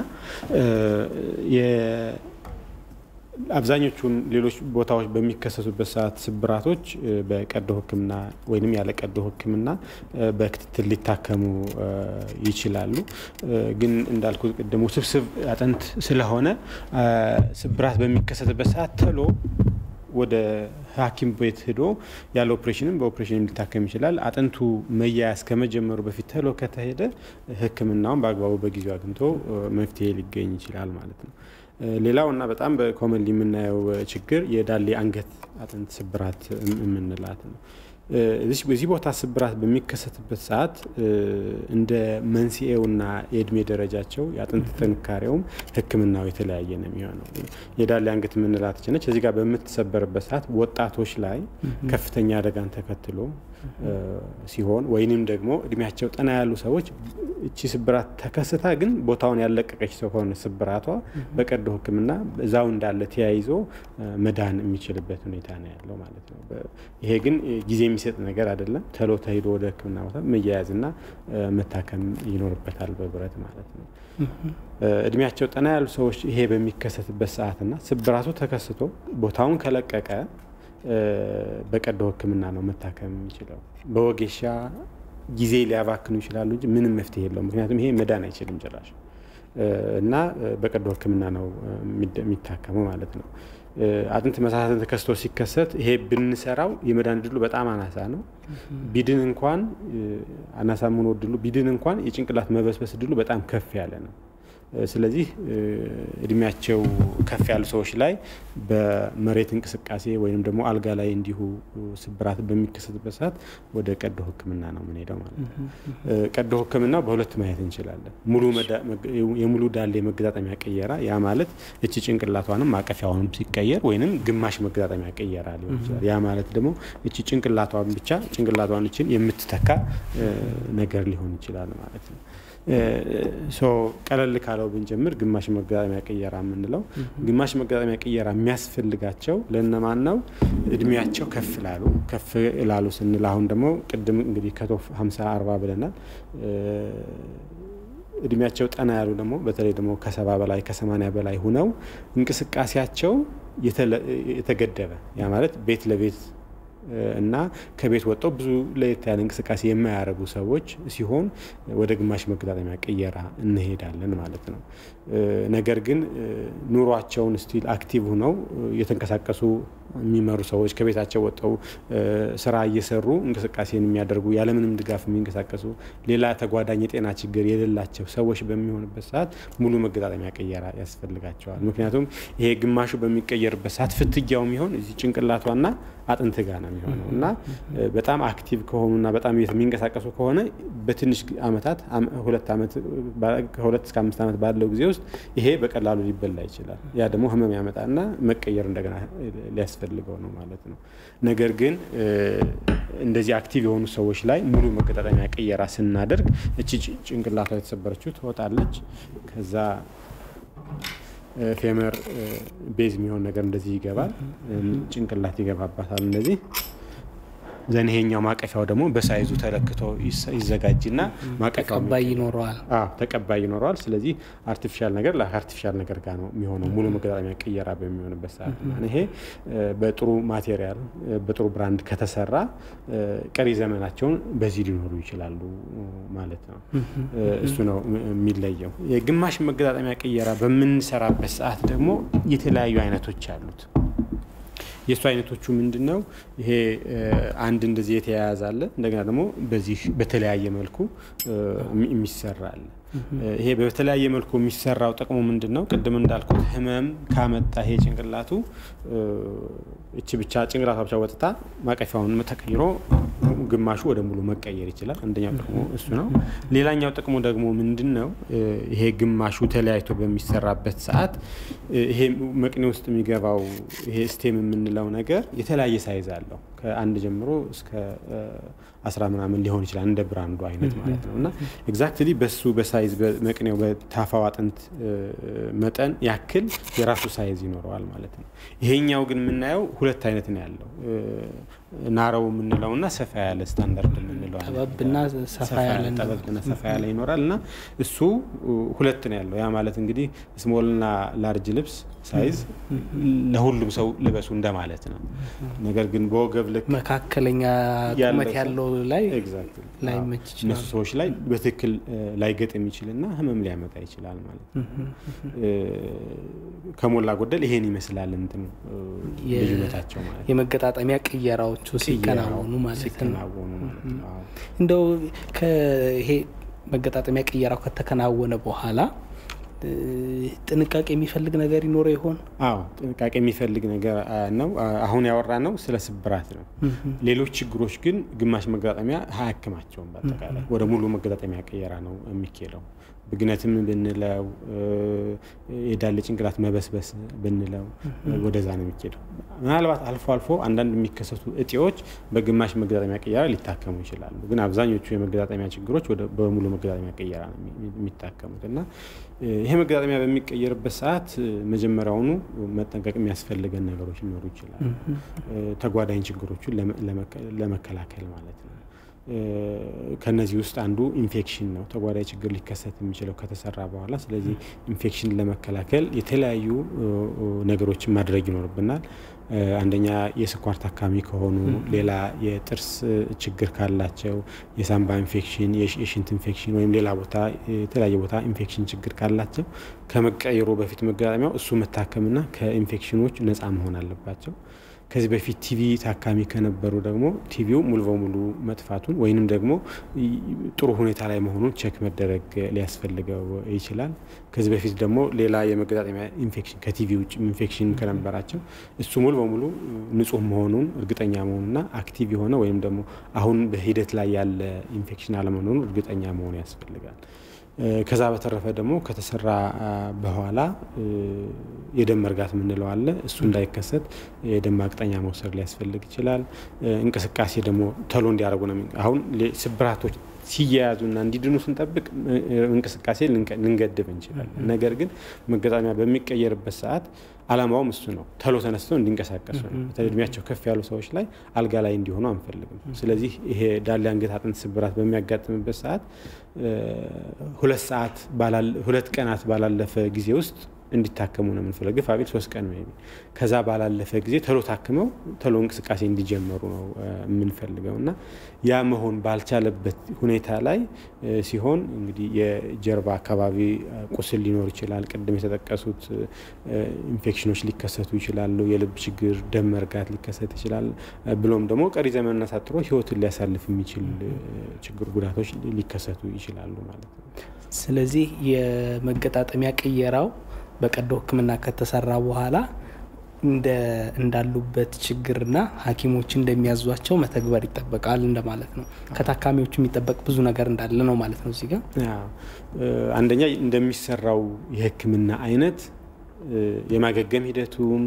S2: አብዛኞቹን ሌሎች ቦታዎች በሚከሰቱበት ሰዓት ስብራቶች በቀዶ ህክምና ወይም ያለ ቀዶ ህክምና በክትትል ሊታከሙ ይችላሉ። ግን እንዳልኩት ቅድም ውስብስብ አጥንት ስለሆነ ስብራት በሚከሰትበት ሰዓት ተሎ ወደ ሐኪም ቤት ሄዶ ያለ ኦፕሬሽንም በኦፕሬሽንም ሊታከም ይችላል። አጥንቱ መያያዝ ከመጀመሩ በፊት ተሎ ከተሄደ ህክምናውን በአግባቡ በጊዜው አግኝቶ መፍትሄ ሊገኝ ይችላል ማለት ነው። ሌላው እና በጣም በኮመንሊ የምናየው ችግር የዳሌ አንገት አጥንት ስብራት የምንላት ነው። በዚህ ቦታ ስብራት በሚከሰትበት ሰዓት እንደ መንስኤውና የእድሜ ደረጃቸው የአጥንት ጥንካሬውም ህክምናው የተለያየ ነው የሚሆነው። የዳሌ አንገት የምንላት ነች። እዚህ ጋር በምትሰበርበት ሰዓት ወጣቶች ላይ ከፍተኛ አደጋን ተከትሎ ሲሆን ወይንም ደግሞ እድሜያቸው ጠና ያሉ ሰዎች እቺ ስብራት ተከስታ ግን ቦታውን ያለቀቀች ሰው ከሆነ ስብራቷ በቀዶ ህክምና እዛው እንዳለ ተያይዞ መዳን የሚችልበት ሁኔታ ነው ያለው ማለት ነው። ይሄ ግን ጊዜ የሚሰጥ ነገር አይደለም። ተሎ ተሄዶ ወደ ህክምና ቦታ መያያዝና መታከም ይኖርበታል በብረት ማለት ነው። እድሜያቸው ጠና ያሉ ሰዎች ይሄ በሚከሰትበት ሰዓትና ስብራቱ ተከስቶ ቦታውን ከለቀቀ በቀዶ ህክምና ነው መታከም የሚችለው። በወጌሻ ጊዜ ሊያባክኑ ይችላሉ እንጂ ምንም መፍትሄ የለውም። ምክንያቱም ይሄ መዳን አይችልም ጭራሽ እና በቀዶ ህክምና ነው የሚታከመው ማለት ነው። አጥንት መሳሳትን ተከስቶ ሲከሰት ይሄ ብንሰራው የመዳን እድሉ በጣም አናሳ ነው። ቢድን እንኳን አናሳ መሆኑ እድሉ ቢድን እንኳን የጭንቅላት መበስበስ እድሉ በጣም ከፍ ያለ ነው። ስለዚህ እድሜያቸው ከፍ ያሉ ሰዎች ላይ በመሬት እንቅስቃሴ ወይም ደግሞ አልጋ ላይ እንዲሁ ስብራት በሚከሰትበት ሰዓት ወደ ቀዶ ህክምና ነው የምንሄደው ማለት ነው። ቀዶ ህክምናው በሁለት ማየት እንችላለን። የሙሉ ዳሌ መገጣጠሚያ ቅየራ፣ ያ ማለት እቺ ጭንቅላቷንም ማቀፊያዋንም ሲቀየር ወይንም ግማሽ መገጣጠሚያ ቅየራ ሊሆን ይችላል። ያ ማለት ደግሞ እቺ ጭንቅላቷን ብቻ ጭንቅላቷን እችን የምትተካ ነገር ሊሆን ይችላል ማለት ነው። ቀለል ካለው ብንጀምር ግማሽ መገጣጠሚያ ቅየራ የምንለው ግማሽ መገጣጠሚያ ቅየራ የሚያስፈልጋቸው ለእነማን ነው? እድሜያቸው ከፍ ላሉ ከፍ ላሉ ስንል አሁን ደግሞ ቅድም እንግዲህ ከቶፍ 50 40 ብለናል። እድሜያቸው ጠና ያሉ ደግሞ በተለይ ደግሞ ከሰባ በላይ ከሰማኒያ በላይ ሁነው እንቅስቃሴያቸው የተገደበ ያ ማለት ቤት ለቤት እና ከቤት ወጥተው ብዙ ለየት ያለ እንቅስቃሴ የማያደርጉ ሰዎች ሲሆን ወደ ግማሽ መገጣጠሚያ ቅየራ እንሄዳለን ማለት ነው። ነገር ግን ኑሯቸውን ስቲል አክቲቭ ሁነው የተንቀሳቀሱ የሚመሩ ሰዎች ከቤታቸው ወጥተው ስራ እየሰሩ እንቅስቃሴን የሚያደርጉ ያለምንም ድጋፍ የሚንቀሳቀሱ ሌላ ተጓዳኝ የጤና ችግር የሌላቸው ሰዎች በሚሆንበት ሰዓት ሙሉ መገጣጠሚያ ቅየራ ያስፈልጋቸዋል። ምክንያቱም ይሄ ግማሹ በሚቀየርበት ሰዓት ፍትጊያው የሚሆን እዚህ ጭንቅላቷና አጥንት ጋር ነው የሚሆነው እና በጣም አክቲቭ ከሆኑና በጣም የሚንቀሳቀሱ ከሆነ በትንሽ አመታት ሁለት ዓመት ከሁለት እስከ አምስት ዓመት ባለው ጊዜ ውስጥ ይሄ በቀላሉ ሊበላ ይችላል። ያ ደግሞ ህመም ያመጣና መቀየር እንደገና ሊያስፈልገው ነው ማለት ነው። ነገር ግን እንደዚህ አክቲቭ የሆኑ ሰዎች ላይ ሙሉ መገጣጠሚያ ቅየራ ስናደርግ እቺ ጭንቅላቷ የተሰበረችው ትወጣለች። ከዛ ፌመር ቤዝ የሚሆን ነገር እንደዚህ ይገባል። ጭንቅላት ይገባባታል እንደዚህ ዘን ይሄኛው ማቀፊያው ደግሞ በሳይዙ ተለክቶ ይዘጋጅና ማቀፊያው
S1: ተቀባይ ይኖረዋል።
S2: ተቀባይ ይኖረዋል። ስለዚህ አርቲፊሻል ነገር ለአርቲፊሻል ነገር ጋር ነው የሚሆነው ሙሉ መገጣጠሚያ ቅየራ በሚሆንበት ሰዓት ይሄ በጥሩ ማቴሪያል በጥሩ ብራንድ ከተሰራ ቀሪ ዘመናቸውን በዚህ ሊኖሩ ይችላሉ ማለት ነው። እሱ ነው የሚለየው። የግማሽ መገጣጠሚያ ቅየራ በምንሰራበት ሰዓት ደግሞ የተለያዩ አይነቶች አሉት። የእሱ አይነቶቹ ምንድን ነው? ይሄ አንድ እንደዚህ የተያያዘ አለ። እንደገና ደግሞ በዚህ በተለያየ መልኩ የሚሰራ አለ። ይሄ በተለያየ መልኩ የሚሰራው ጥቅሙ ምንድን ነው? ቅድም እንዳልኩት ህመም ካመጣ ይሄ ጭንቅላቱ እቺ ብቻ ጭንቅላቷ ብቻ ወጥታ ማቀፊያውን ተቀይሮ ግማሹ ወደ ሙሉ መቀየር ይችላል። አንደኛው ጥቅሙ እሱ ነው። ሌላኛው ጥቅሙ ደግሞ ምንድን ነው? ይሄ ግማሹ ተለያይቶ በሚሰራበት ሰዓት ይሄ መቅኔ ውስጥ የሚገባው ይሄ ስቴም የምንለው ነገር የተለያየ ሳይዝ አለው። ከአንድ ጀምሮ እስከ አስራ ምናምን ሊሆን ይችላል እንደ ብራንዱ አይነት ማለት ነው እና ኤግዛክትሊ በሱ በሳይዝ በመቅኔው በታፋው አጥንት መጠን ያክል የራሱ ሳይዝ ይኖረዋል ማለት ነው። ይሄኛው ግን የምናየው ሁለት አይነት ነው ያለው ናረው የምንለው እና ሰፋ ያለ ስታንዳርድ የምንለው
S1: ጠበብና ሰፋ ያለ
S2: ጠበብና ሰፋ ያለ ይኖራል እና እሱ ሁለት ነው ያለው። ያ ማለት እንግዲህ ስሞልና ላርጅ ልብስ ሳይዝ ለሁሉም ሰው ልበሱ እንደማለት ነው። ነገር ግን በወገብ ልክ
S1: መካከለኛ ቁመት ያለው ላይ ላይመች ይችላል።
S2: እነሱ ሰዎች ላይ በትክክል ላይገጥ የሚችልና ህመም ሊያመጣ ይችላል ማለት ነው። ከሞላ ጎደል ይሄን ይመስላል እንትኑ ልዩነታቸው ማለት
S1: የመገጣጠሚያ ቅየራዎቹ ሲከናወኑ ማለት ነው።
S2: ሲከናወኑ ማለት ነው።
S1: እንደው ይሄ መገጣጠሚያ ቅየራው ከተከናወነ በኋላ ጥንቃቄ የሚፈልግ ነገር ይኖረው ይሆን?
S2: አዎ ጥንቃቄ የሚፈልግ ነገር ነው። አሁን ያወራ ነው ስለ ስብራት ነው። ሌሎች ችግሮች ግን ግማሽ መገጣጠሚያ አያክማቸውም። በአጠቃላይ ወደ ሙሉ መገጣጠሚያ ቀየራ ነው የሚኬደው። ብግነትም ብንለው የዳሌ ጭንቅላት መበስበስ ብንለው ወደዛ ነው የሚኬደው። ምናልባት አልፎ አልፎ አንዳንድ የሚከሰቱ እጢዎች በግማሽ መገጣጠሚያ ቀየራ ሊታከሙ ይችላሉ። ግን አብዛኞቹ የመገጣጠሚያ ችግሮች በሙሉ መገጣጠሚያ ቀየራ ነው የሚታከሙት እና ይሄ መገጣጠሚያ በሚቀየርበት ሰዓት መጀመሪያውኑ መጠንቀቅ የሚያስፈልገን ነገሮች ሊኖሩ ይችላሉ። ተጓዳኝ ችግሮቹን ለመከላከል ማለት ነው። ከነዚህ ውስጥ አንዱ ኢንፌክሽን ነው። ተጓዳኝ ችግር ሊከሰት የሚችለው ከተሰራ በኋላ። ስለዚህ ኢንፌክሽን ለመከላከል የተለያዩ ነገሮችን ማድረግ ይኖርብናል። አንደኛ የስኳር ታካሚ ከሆኑ፣ ሌላ የጥርስ ችግር ካላቸው፣ የሳምባ ኢንፌክሽን፣ የሽንት ኢንፌክሽን ወይም ሌላ ቦታ የተለያየ ቦታ ኢንፌክሽን ችግር ካላቸው ከመቀየሩ በፊት መገጣጠሚያው እሱ መታከምና ከኢንፌክሽኖች ነፃ መሆን አለባቸው። ከዚህ በፊት ቲቪ ታካሚ ከነበሩ ደግሞ ቲቪው ሙሉ በሙሉ መጥፋቱን ወይንም ደግሞ ጥሩ ሁኔታ ላይ መሆኑን ቼክ መደረግ ሊያስፈልገው ይችላል። ከዚህ በፊት ደግሞ ሌላ የመገጣጠሚያ ኢንፌክሽን ከቲቪ ውጭ ኢንፌክሽን ከነበራቸው እሱ ሙሉ በሙሉ ንጹህ መሆኑን እርግጠኛ መሆኑና አክቲቭ የሆነ ወይም ደግሞ አሁን በሂደት ላይ ያለ ኢንፌክሽን አለመሆኑን እርግጠኛ መሆኑ ያስፈልጋል። ከዛ በተረፈ ደግሞ ከተሰራ በኋላ የደም መርጋት የምንለው አለ። እሱ እንዳይከሰት የደም ማቅጠኛ መውሰድ ሊያስፈልግ ይችላል። እንቅስቃሴ ደግሞ ተሎ እንዲያደርጉ ነው። አሁን ስብራቶች ሲያያዙና እንዲድኑ ስንጠብቅ እንቅስቃሴ ልንገድብ እንችላለን። ነገር ግን መገጣጠሚያ በሚቀየርበት ሰዓት አላማውም እሱ ነው። ተሎ ተነስተው እንዲንቀሳቀሱ ነው። በተለይ እድሜያቸው ከፍ ያሉ ሰዎች ላይ አልጋ ላይ እንዲሆኑ አንፈልግም። ስለዚህ ይሄ ዳሌ አንገት አጥንት ስብራት በሚያጋጥምበት ሰዓት ሁለት ሰዓት ሁለት ቀናት ባላለፈ ጊዜ ውስጥ እንዲታከሙ ነው የምንፈልገው። ግፋ ቢል ሶስት ቀን ሜይ ቢ ከዛ ባላለፈ ጊዜ ተሎ ታክመው ተሎ እንቅስቃሴ እንዲጀመሩ ነው የምንፈልገው እና ያ መሆን ባልቻለበት ሁኔታ ላይ ሲሆን እንግዲህ የጀርባ አካባቢ ቁስል ሊኖር ይችላል። ቅድም የተጠቀሱት ኢንፌክሽኖች ሊከሰቱ ይችላሉ። የልብ ችግር፣ ደም መርጋት ሊከሰት ይችላል። ብሎም ደግሞ ቀሪ ዘመን አሳጥሮ ህይወትን ሊያሳልፍ የሚችል ችግር፣ ጉዳቶች ሊከሰቱ ይችላሉ ማለት ነው።
S1: ስለዚህ የመገጣጠሚያ ቅየራው በቀዶ ሕክምና ከተሰራ በኋላ እንዳሉበት ችግርና ሐኪሞች እንደሚያዟቸው መተግበር ይጠበቃል እንደማለት ነው። ከታካሚዎቹ የሚጠበቅ ብዙ ነገር እንዳለ ነው ማለት ነው። እዚህ ጋር
S2: አንደኛ እንደሚሰራው የሕክምና አይነት የማገገም ሂደቱም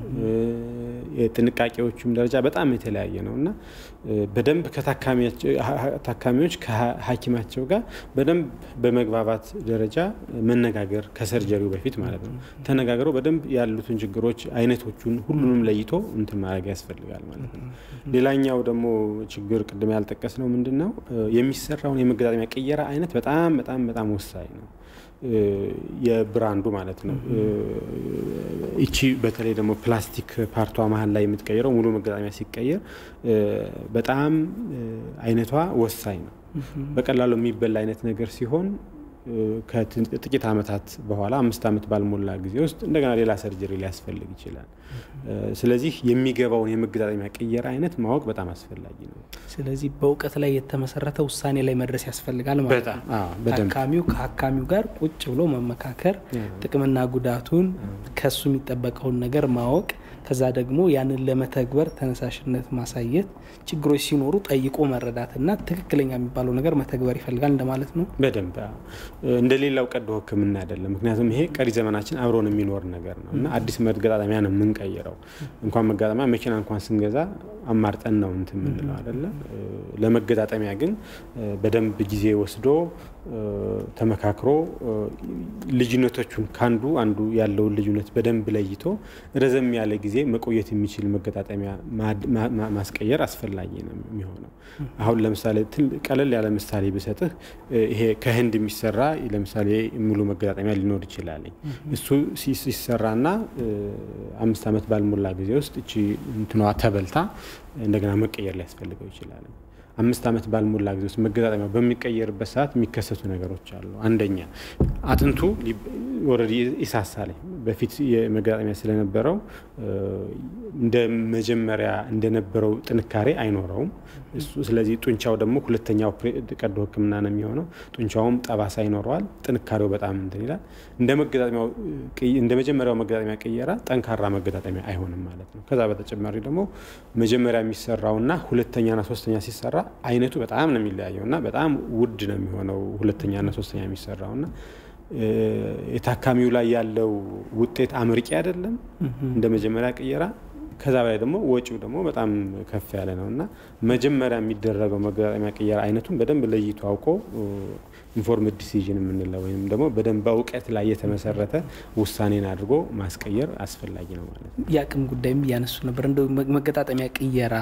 S2: የጥንቃቄዎቹም ደረጃ በጣም የተለያየ ነው እና በደንብ ታካሚዎች ከሐኪማቸው ጋር በደንብ በመግባባት ደረጃ መነጋገር ከሰርጀሪው በፊት ማለት ነው ተነጋግረው በደንብ ያሉትን ችግሮች አይነቶቹን ሁሉንም ለይቶ እንትን ማድረግ ያስፈልጋል ማለት ነው። ሌላኛው ደግሞ ችግር ቅድም ያልጠቀስ ነው ምንድን ነው የሚሰራውን የመገጣጠሚያ ቅየራ አይነት በጣም በጣም በጣም ወሳኝ ነው። የብራንዱ ማለት ነው። እቺ በተለይ ደግሞ ፕላስቲክ ፓርቷ መሀል ላይ የምትቀይረው ሙሉ መገጣጠሚያ ሲቀየር በጣም አይነቷ ወሳኝ ነው። በቀላሉ የሚበላ አይነት ነገር ሲሆን ከጥቂት ዓመታት በኋላ አምስት ዓመት ባልሞላ ጊዜ ውስጥ እንደገና ሌላ ሰርጀሪ ሊያስፈልግ ይችላል። ስለዚህ የሚገባውን የመገጣጠሚያ ቅየራ አይነት ማወቅ በጣም አስፈላጊ ነው።
S1: ስለዚህ በእውቀት ላይ የተመሰረተ ውሳኔ ላይ መድረስ ያስፈልጋል ማለት
S2: በጣም
S1: ነው።
S2: አዎ፣ በደንብ
S1: ታካሚው ከሀካሚው ጋር ቁጭ ብሎ መመካከር፣ ጥቅምና ጉዳቱን ከሱ የሚጠበቀውን ነገር ማወቅ፣ ከዛ ደግሞ ያንን ለመተግበር ተነሳሽነት ማሳየት፣ ችግሮች ሲኖሩ ጠይቆ መረዳትና ትክክለኛ የሚባለው ነገር መተግበር ይፈልጋል እንደማለት ነው።
S2: በደንብ አዎ። እንደ ሌላው ቀዶ ሕክምና አይደለም። ምክንያቱም ይሄ ቀሪ ዘመናችን አብሮን የሚኖር ነገር ነው እና አዲስ መገጣጠሚያ ነው የምንቀይረው። እንኳን መገጣጠሚያ መኪና እንኳን ስንገዛ አማርጠን ነው እንትን የምንለው አይደለም። ለመገጣጠሚያ ግን በደንብ ጊዜ ወስዶ ተመካክሮ ልዩነቶቹን ከአንዱ አንዱ ያለውን ልዩነት በደንብ ለይቶ ረዘም ያለ ጊዜ መቆየት የሚችል መገጣጠሚያ ማስቀየር አስፈላጊ ነው የሚሆነው። አሁን ለምሳሌ ቀለል ያለ ምሳሌ ብሰጥህ ይሄ ከህንድ የሚሰራ ለምሳሌ ሙሉ መገጣጠሚያ ሊኖር ይችላል። እሱ ሲሰራና አምስት ዓመት ባልሞላ ጊዜ ውስጥ እቺ እንትኗ ተበልታ እንደገና መቀየር ሊያስፈልገው ይችላል። አምስት ዓመት ባልሞላ ጊዜ ውስጥ መገጣጠሚያ በሚቀየርበት ሰዓት የሚከሰቱ ነገሮች አሉ። አንደኛ አጥንቱ ኦልሬዲ ይሳሳል። በፊት የመገጣጠሚያ ስለነበረው እንደ መጀመሪያ እንደነበረው ጥንካሬ አይኖረውም። ስለዚህ ጡንቻው ደግሞ ሁለተኛው ቀዶ ሕክምና ነው የሚሆነው። ጡንቻውም ጠባሳ ይኖረዋል። ጥንካሬው በጣም እንትን ይላል። እንደ መጀመሪያው መገጣጠሚያ ቅየራ ጠንካራ መገጣጠሚያ አይሆንም ማለት ነው። ከዛ በተጨማሪ ደግሞ መጀመሪያ የሚሰራውና ሁለተኛና ሶስተኛ ሲሰራ አይነቱ በጣም ነው የሚለያየው እና በጣም ውድ ነው የሚሆነው ሁለተኛና ሶስተኛ የሚሰራው እና የታካሚው ላይ ያለው ውጤት አመርቂ አይደለም እንደ መጀመሪያ ቅየራ። ከዛ በላይ ደግሞ ወጪው ደግሞ በጣም ከፍ ያለ ነው እና መጀመሪያ የሚደረገው መገጣጠሚያ ቅየራ አይነቱን በደንብ ለይቶ አውቆ ኢንፎርምድ ዲሲዥን የምንለው ወይም ደግሞ በደንብ በእውቀት ላይ የተመሰረተ ውሳኔን አድርጎ ማስቀየር አስፈላጊ ነው ማለት ነው።
S1: የአቅም ጉዳይም እያነሱ ነበር። እንደ መገጣጠሚያ ቅየራ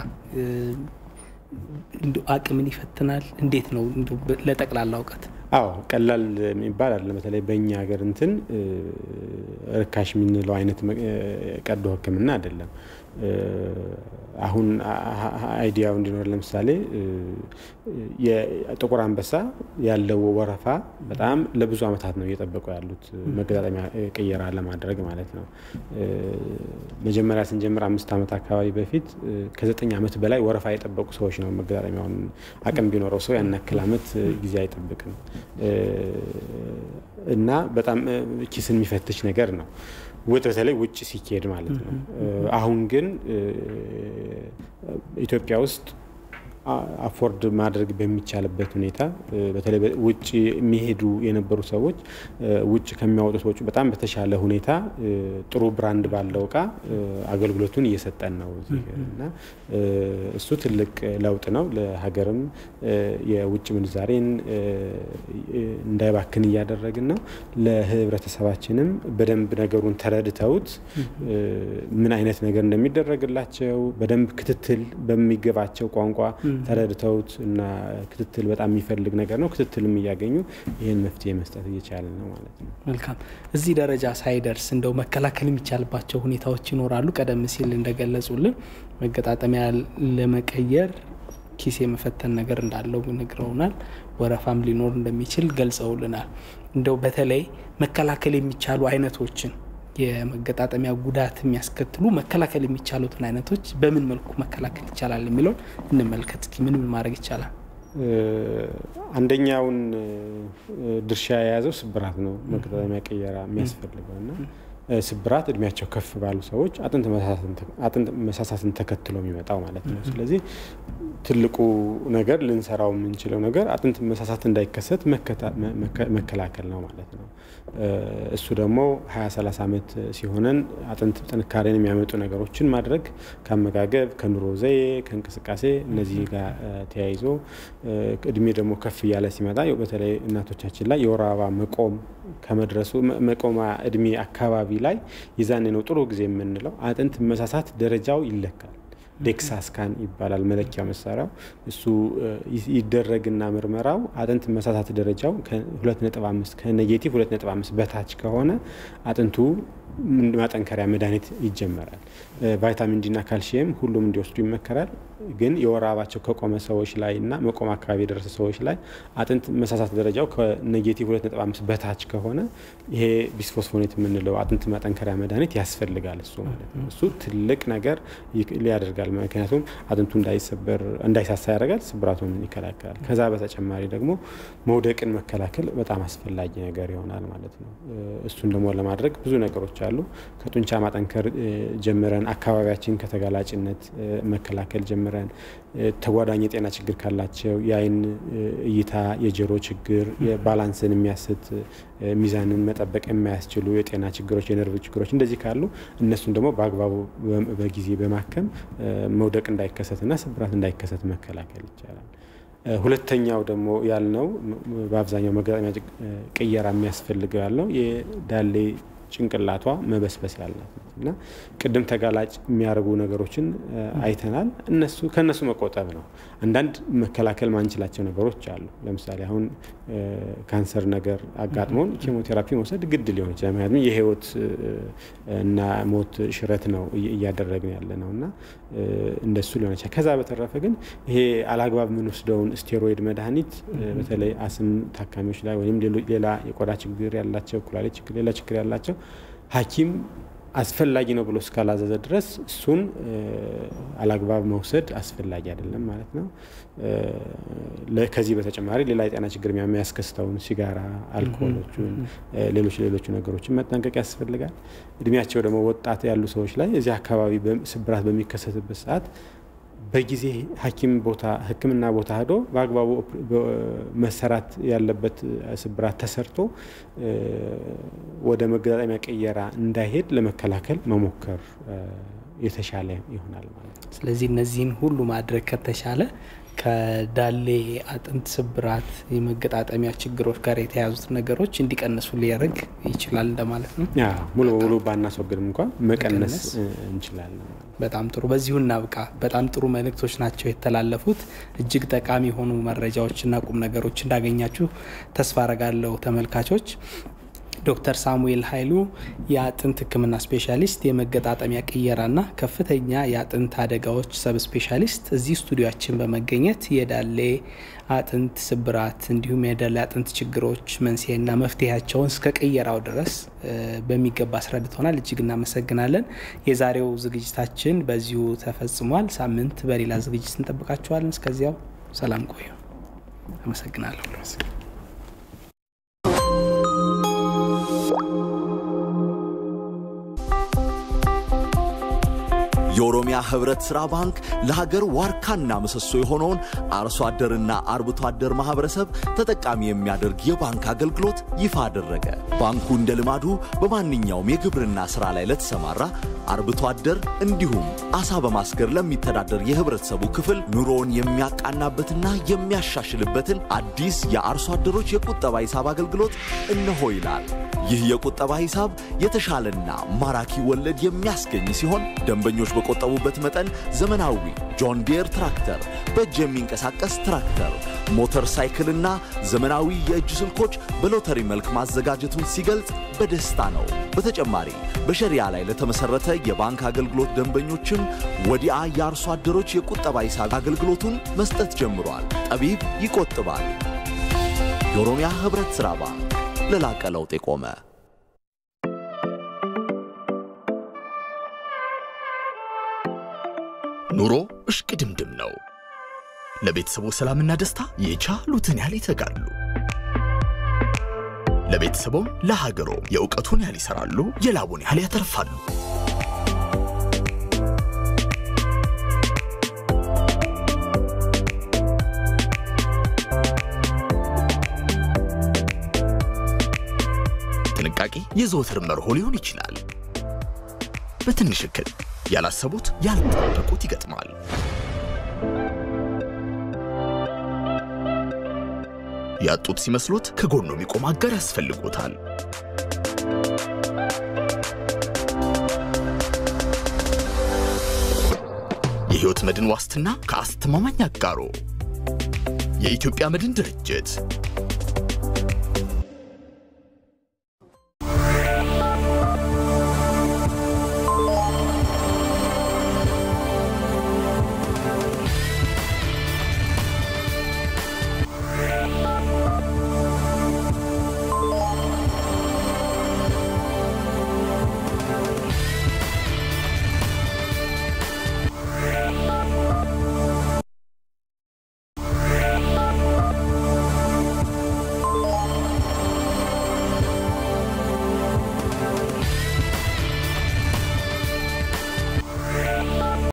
S1: አቅምን ይፈትናል። እንዴት ነው ለጠቅላላ እውቀት?
S2: አዎ ቀላል የሚባል አለ። በተለይ በእኛ ሀገር እንትን ርካሽ የምንለው አይነት ቀዶ ሕክምና አይደለም። አሁን አይዲያው እንዲኖር ለምሳሌ የጥቁር አንበሳ ያለው ወረፋ በጣም ለብዙ ዓመታት ነው እየጠበቁ ያሉት መገጣጠሚያ ቅየራ ለማድረግ ማለት ነው። መጀመሪያ ስንጀምር አምስት ዓመት አካባቢ በፊት ከዘጠኝ ዓመት በላይ ወረፋ የጠበቁ ሰዎች ነው መገጣጠሚያውን አቅም ቢኖረው ሰው ያን ያክል ዓመት ጊዜ አይጠብቅም እና በጣም ኪስን የሚፈትሽ ነገር ነው። በተለይ ውጭ ሲካሄድ ማለት ነው። አሁን ግን ኢትዮጵያ ውስጥ አፎርድ ማድረግ በሚቻልበት ሁኔታ በተለይ ውጭ የሚሄዱ የነበሩ ሰዎች ውጭ ከሚያወጡት ወጪ በጣም በተሻለ ሁኔታ ጥሩ ብራንድ ባለው እቃ አገልግሎቱን እየሰጠን ነው እዚህ እና እሱ ትልቅ ለውጥ ነው። ለሀገርም የውጭ ምንዛሬን እንዳይባክን እያደረግን ነው። ለህብረተሰባችንም በደንብ ነገሩን ተረድተውት ምን አይነት ነገር እንደሚደረግላቸው በደንብ ክትትል በሚገባቸው ቋንቋ ተረድተውት እና ክትትል በጣም የሚፈልግ ነገር ነው። ክትትልም እያገኙ ይህን መፍትሄ መስጠት እየቻለን ነው ማለት ነው።
S1: መልካም። እዚህ ደረጃ ሳይደርስ እንደው መከላከል የሚቻልባቸው ሁኔታዎች ይኖራሉ። ቀደም ሲል እንደገለጹልን መገጣጠሚያ ለመቀየር ኪስ የመፈተን ነገር እንዳለው ነግረውናል። ወረፋም ሊኖር እንደሚችል ገልጸውልናል። እንደው በተለይ መከላከል የሚቻሉ አይነቶችን የመገጣጠሚያ ጉዳት የሚያስከትሉ መከላከል የሚቻሉትን አይነቶች በምን መልኩ መከላከል ይቻላል የሚለውን እንመልከት። እስኪ ምን ምን ማድረግ ይቻላል?
S2: አንደኛውን ድርሻ የያዘው ስብራት ነው። መገጣጠሚያ ቅየራ የሚያስፈልገው እና ስብራት እድሜያቸው ከፍ ባሉ ሰዎች አጥንት መሳሳትን ተከትሎ የሚመጣው ማለት ነው። ስለዚህ ትልቁ ነገር ልንሰራው የምንችለው ነገር አጥንት መሳሳት እንዳይከሰት መከላከል ነው ማለት ነው። እሱ ደግሞ 20 30 ዓመት ሲሆነን አጥንት ጥንካሬን የሚያመጡ ነገሮችን ማድረግ ከአመጋገብ፣ ከኑሮ ዘዬ፣ ከእንቅስቃሴ እነዚህ ጋር ተያይዞ እድሜ ደግሞ ከፍ እያለ ሲመጣ በተለይ እናቶቻችን ላይ የወር አበባ መቆም ከመድረሱ መቆማ እድሜ አካባቢ ላይ የዛኔ ነው ጥሩ ጊዜ የምንለው አጥንት መሳሳት ደረጃው ይለካል። ዴክሳ ስካን ይባላል መለኪያ መሳሪያው። እሱ ይደረግና ምርመራው አጥንት መሳሳት ደረጃው ከ2.5 ከኔጌቲቭ 2.5 በታች ከሆነ አጥንቱ ማጠንከሪያ መድኃኒት ይጀመራል። ቫይታሚን ዲና ካልሽየም ሁሉም እንዲወስዱ ይመከራል። ግን የወር አበባቸው ከቆመ ሰዎች ላይ እና መቆም አካባቢ የደረሰ ሰዎች ላይ አጥንት መሳሳት ደረጃው ከኔጌቲቭ 2.5 በታች ከሆነ ይሄ ቢስፎስፎኔት የምንለው አጥንት ማጠንከሪያ መድኃኒት ያስፈልጋል። እሱ ማለት ነው። እሱ ትልቅ ነገር ሊያደርጋል። ምክንያቱም አጥንቱ እንዳይሰበር እንዳይሳሳ ያደርጋል፣ ስብራቱን ይከላከላል። ከዛ በተጨማሪ ደግሞ መውደቅን መከላከል በጣም አስፈላጊ ነገር ይሆናል ማለት ነው። እሱን ደግሞ ለማድረግ ብዙ ነገሮች አሉ። ከጡንቻ ማጠንከር ጀምረን አካባቢያችን ከተጋላጭነት መከላከል ጀምረን ተጓዳኝ የጤና ችግር ካላቸው የአይን እይታ፣ የጆሮ ችግር፣ የባላንስን የሚያስት ሚዛንን መጠበቅ የማያስችሉ የጤና ችግሮች፣ የነርቭ ችግሮች እንደዚህ ካሉ እነሱን ደግሞ በአግባቡ በጊዜ በማከም መውደቅ እንዳይከሰትና ስብራት እንዳይከሰት መከላከል ይቻላል። ሁለተኛው ደግሞ ያልነው በአብዛኛው መገጣጠሚያ ቅየራ የሚያስፈልገው ያልነው የዳሌ ጭንቅላቷ መበስበስ ያላት እና ቅድም ተጋላጭ የሚያደርጉ ነገሮችን አይተናል። እነሱ ከእነሱ መቆጠብ ነው። አንዳንድ መከላከል ማንችላቸው ነገሮች አሉ። ለምሳሌ አሁን ካንሰር ነገር አጋጥሞን ኬሞቴራፒ መውሰድ ግድ ሊሆን ይችላል። ምክንያቱም የህይወት እና ሞት ሽረት ነው እያደረግን ያለ ነው እና እንደሱ ሊሆን ይችላል። ከዛ በተረፈ ግን ይሄ አላግባብ የምንወስደውን ስቴሮይድ መድኃኒት በተለይ አስም ታካሚዎች ላይ ወይም ሌላ የቆዳ ችግር ያላቸው፣ ኩላሊት ችግር፣ ሌላ ችግር ያላቸው ሐኪም አስፈላጊ ነው ብሎ እስካላዘዘ ድረስ እሱን አላግባብ መውሰድ አስፈላጊ አይደለም ማለት ነው። ከዚህ በተጨማሪ ሌላ የጤና ችግር የሚያስከስተውን ሲጋራ፣ አልኮሎቹን፣ ሌሎች ሌሎቹ ነገሮችን መጠንቀቅ ያስፈልጋል። እድሜያቸው ደግሞ ወጣት ያሉ ሰዎች ላይ እዚህ አካባቢ ስብራት በሚከሰትበት ሰዓት በጊዜ ሐኪም ቦታ ሕክምና ቦታ ሄዶ በአግባቡ መሰራት ያለበት ስብራት ተሰርቶ ወደ መገጣጠሚያ ቅየራ እንዳይሄድ ለመከላከል መሞከር የተሻለ ይሆናል ማለት ነው።
S1: ስለዚህ እነዚህን ሁሉ ማድረግ ከተቻለ ከዳሌ አጥንት ስብራት፣ የመገጣጠሚያ ችግሮች ጋር የተያዙት ነገሮች እንዲቀንሱ ሊያደርግ ይችላል እንደማለት ነው።
S2: ሙሉ በሙሉ ባናስወግድም እንኳን መቀነስ እንችላለን።
S1: በጣም ጥሩ። በዚሁ እናብቃ። በጣም ጥሩ መልእክቶች ናቸው የተላለፉት። እጅግ ጠቃሚ የሆኑ መረጃዎችና ቁም ነገሮች እንዳገኛችሁ ተስፋ አረጋለሁ ተመልካቾች። ዶክተር ሳሙኤል ኃይሉ የአጥንት ሕክምና ስፔሻሊስት፣ የመገጣጠሚያ ቅየራና ከፍተኛ የአጥንት አደጋዎች ሰብ ስፔሻሊስት እዚህ ስቱዲዮችን በመገኘት የዳሌ አጥንት ስብራት እንዲሁም የዳሌ አጥንት ችግሮች መንስኤና መፍትሄያቸውን እስከ ቅየራው ድረስ በሚገባ አስረድተናል። እጅግ እናመሰግናለን። የዛሬው ዝግጅታችን በዚሁ ተፈጽሟል። ሳምንት በሌላ ዝግጅት እንጠብቃችኋለን። እስከዚያው ሰላም ቆዩ። አመሰግናለሁ።
S3: የኦሮሚያ ህብረት ሥራ ባንክ ለሀገር ዋርካና ምሰሶ የሆነውን አርሶ አደርና አርብቶ አደር ማህበረሰብ ተጠቃሚ የሚያደርግ የባንክ አገልግሎት ይፋ አደረገ። ባንኩ እንደ ልማዱ በማንኛውም የግብርና ሥራ ላይ ለተሰማራ አርብቶ አደር እንዲሁም አሳ በማስገር ለሚተዳደር የህብረተሰቡ ክፍል ኑሮውን የሚያቃናበትና የሚያሻሽልበትን አዲስ የአርሶ አደሮች የቁጠባ ሂሳብ አገልግሎት እነሆ ይላል። ይህ የቁጠባ ሂሳብ የተሻለና ማራኪ ወለድ የሚያስገኝ ሲሆን ደንበኞች በቆጠቡበት መጠን ዘመናዊ ጆን ዲየር ትራክተር፣ በእጅ የሚንቀሳቀስ ትራክተር፣ ሞተር ሳይክልና ዘመናዊ የእጅ ስልኮች በሎተሪ መልክ ማዘጋጀቱን ሲገልጽ በደስታ ነው። በተጨማሪ በሸሪያ ላይ ለተመሰረተ የባንክ አገልግሎት ደንበኞችም ወዲያ የአርሶ አደሮች የቁጠባ ሂሳብ አገልግሎቱን መስጠት ጀምሯል። ጠቢብ ይቆጥባል። የኦሮሚያ ህብረት ሥራ ባንክ ለላቀ ለውጥ የቆመ
S4: ኑሮ እሽቅድምድም ነው። ለቤተሰቡ ሰላምና ደስታ የቻሉትን ያህል ይተጋሉ። ለቤተሰቦም ለሀገሮ የእውቀቱን ያህል ይሰራሉ፣ የላቡን ያህል ያተርፋሉ። ጥንቃቄ የዘወትር መርሆ ሊሆን ይችላል። በትንሽ እክል ያላሰቡት ያልጠበቁት ይገጥማል። ያጡት ሲመስሎት ከጎኑ የሚቆም አጋር ያስፈልጎታል። የሕይወት መድን ዋስትና ከአስተማማኝ አጋሮ የኢትዮጵያ መድን ድርጅት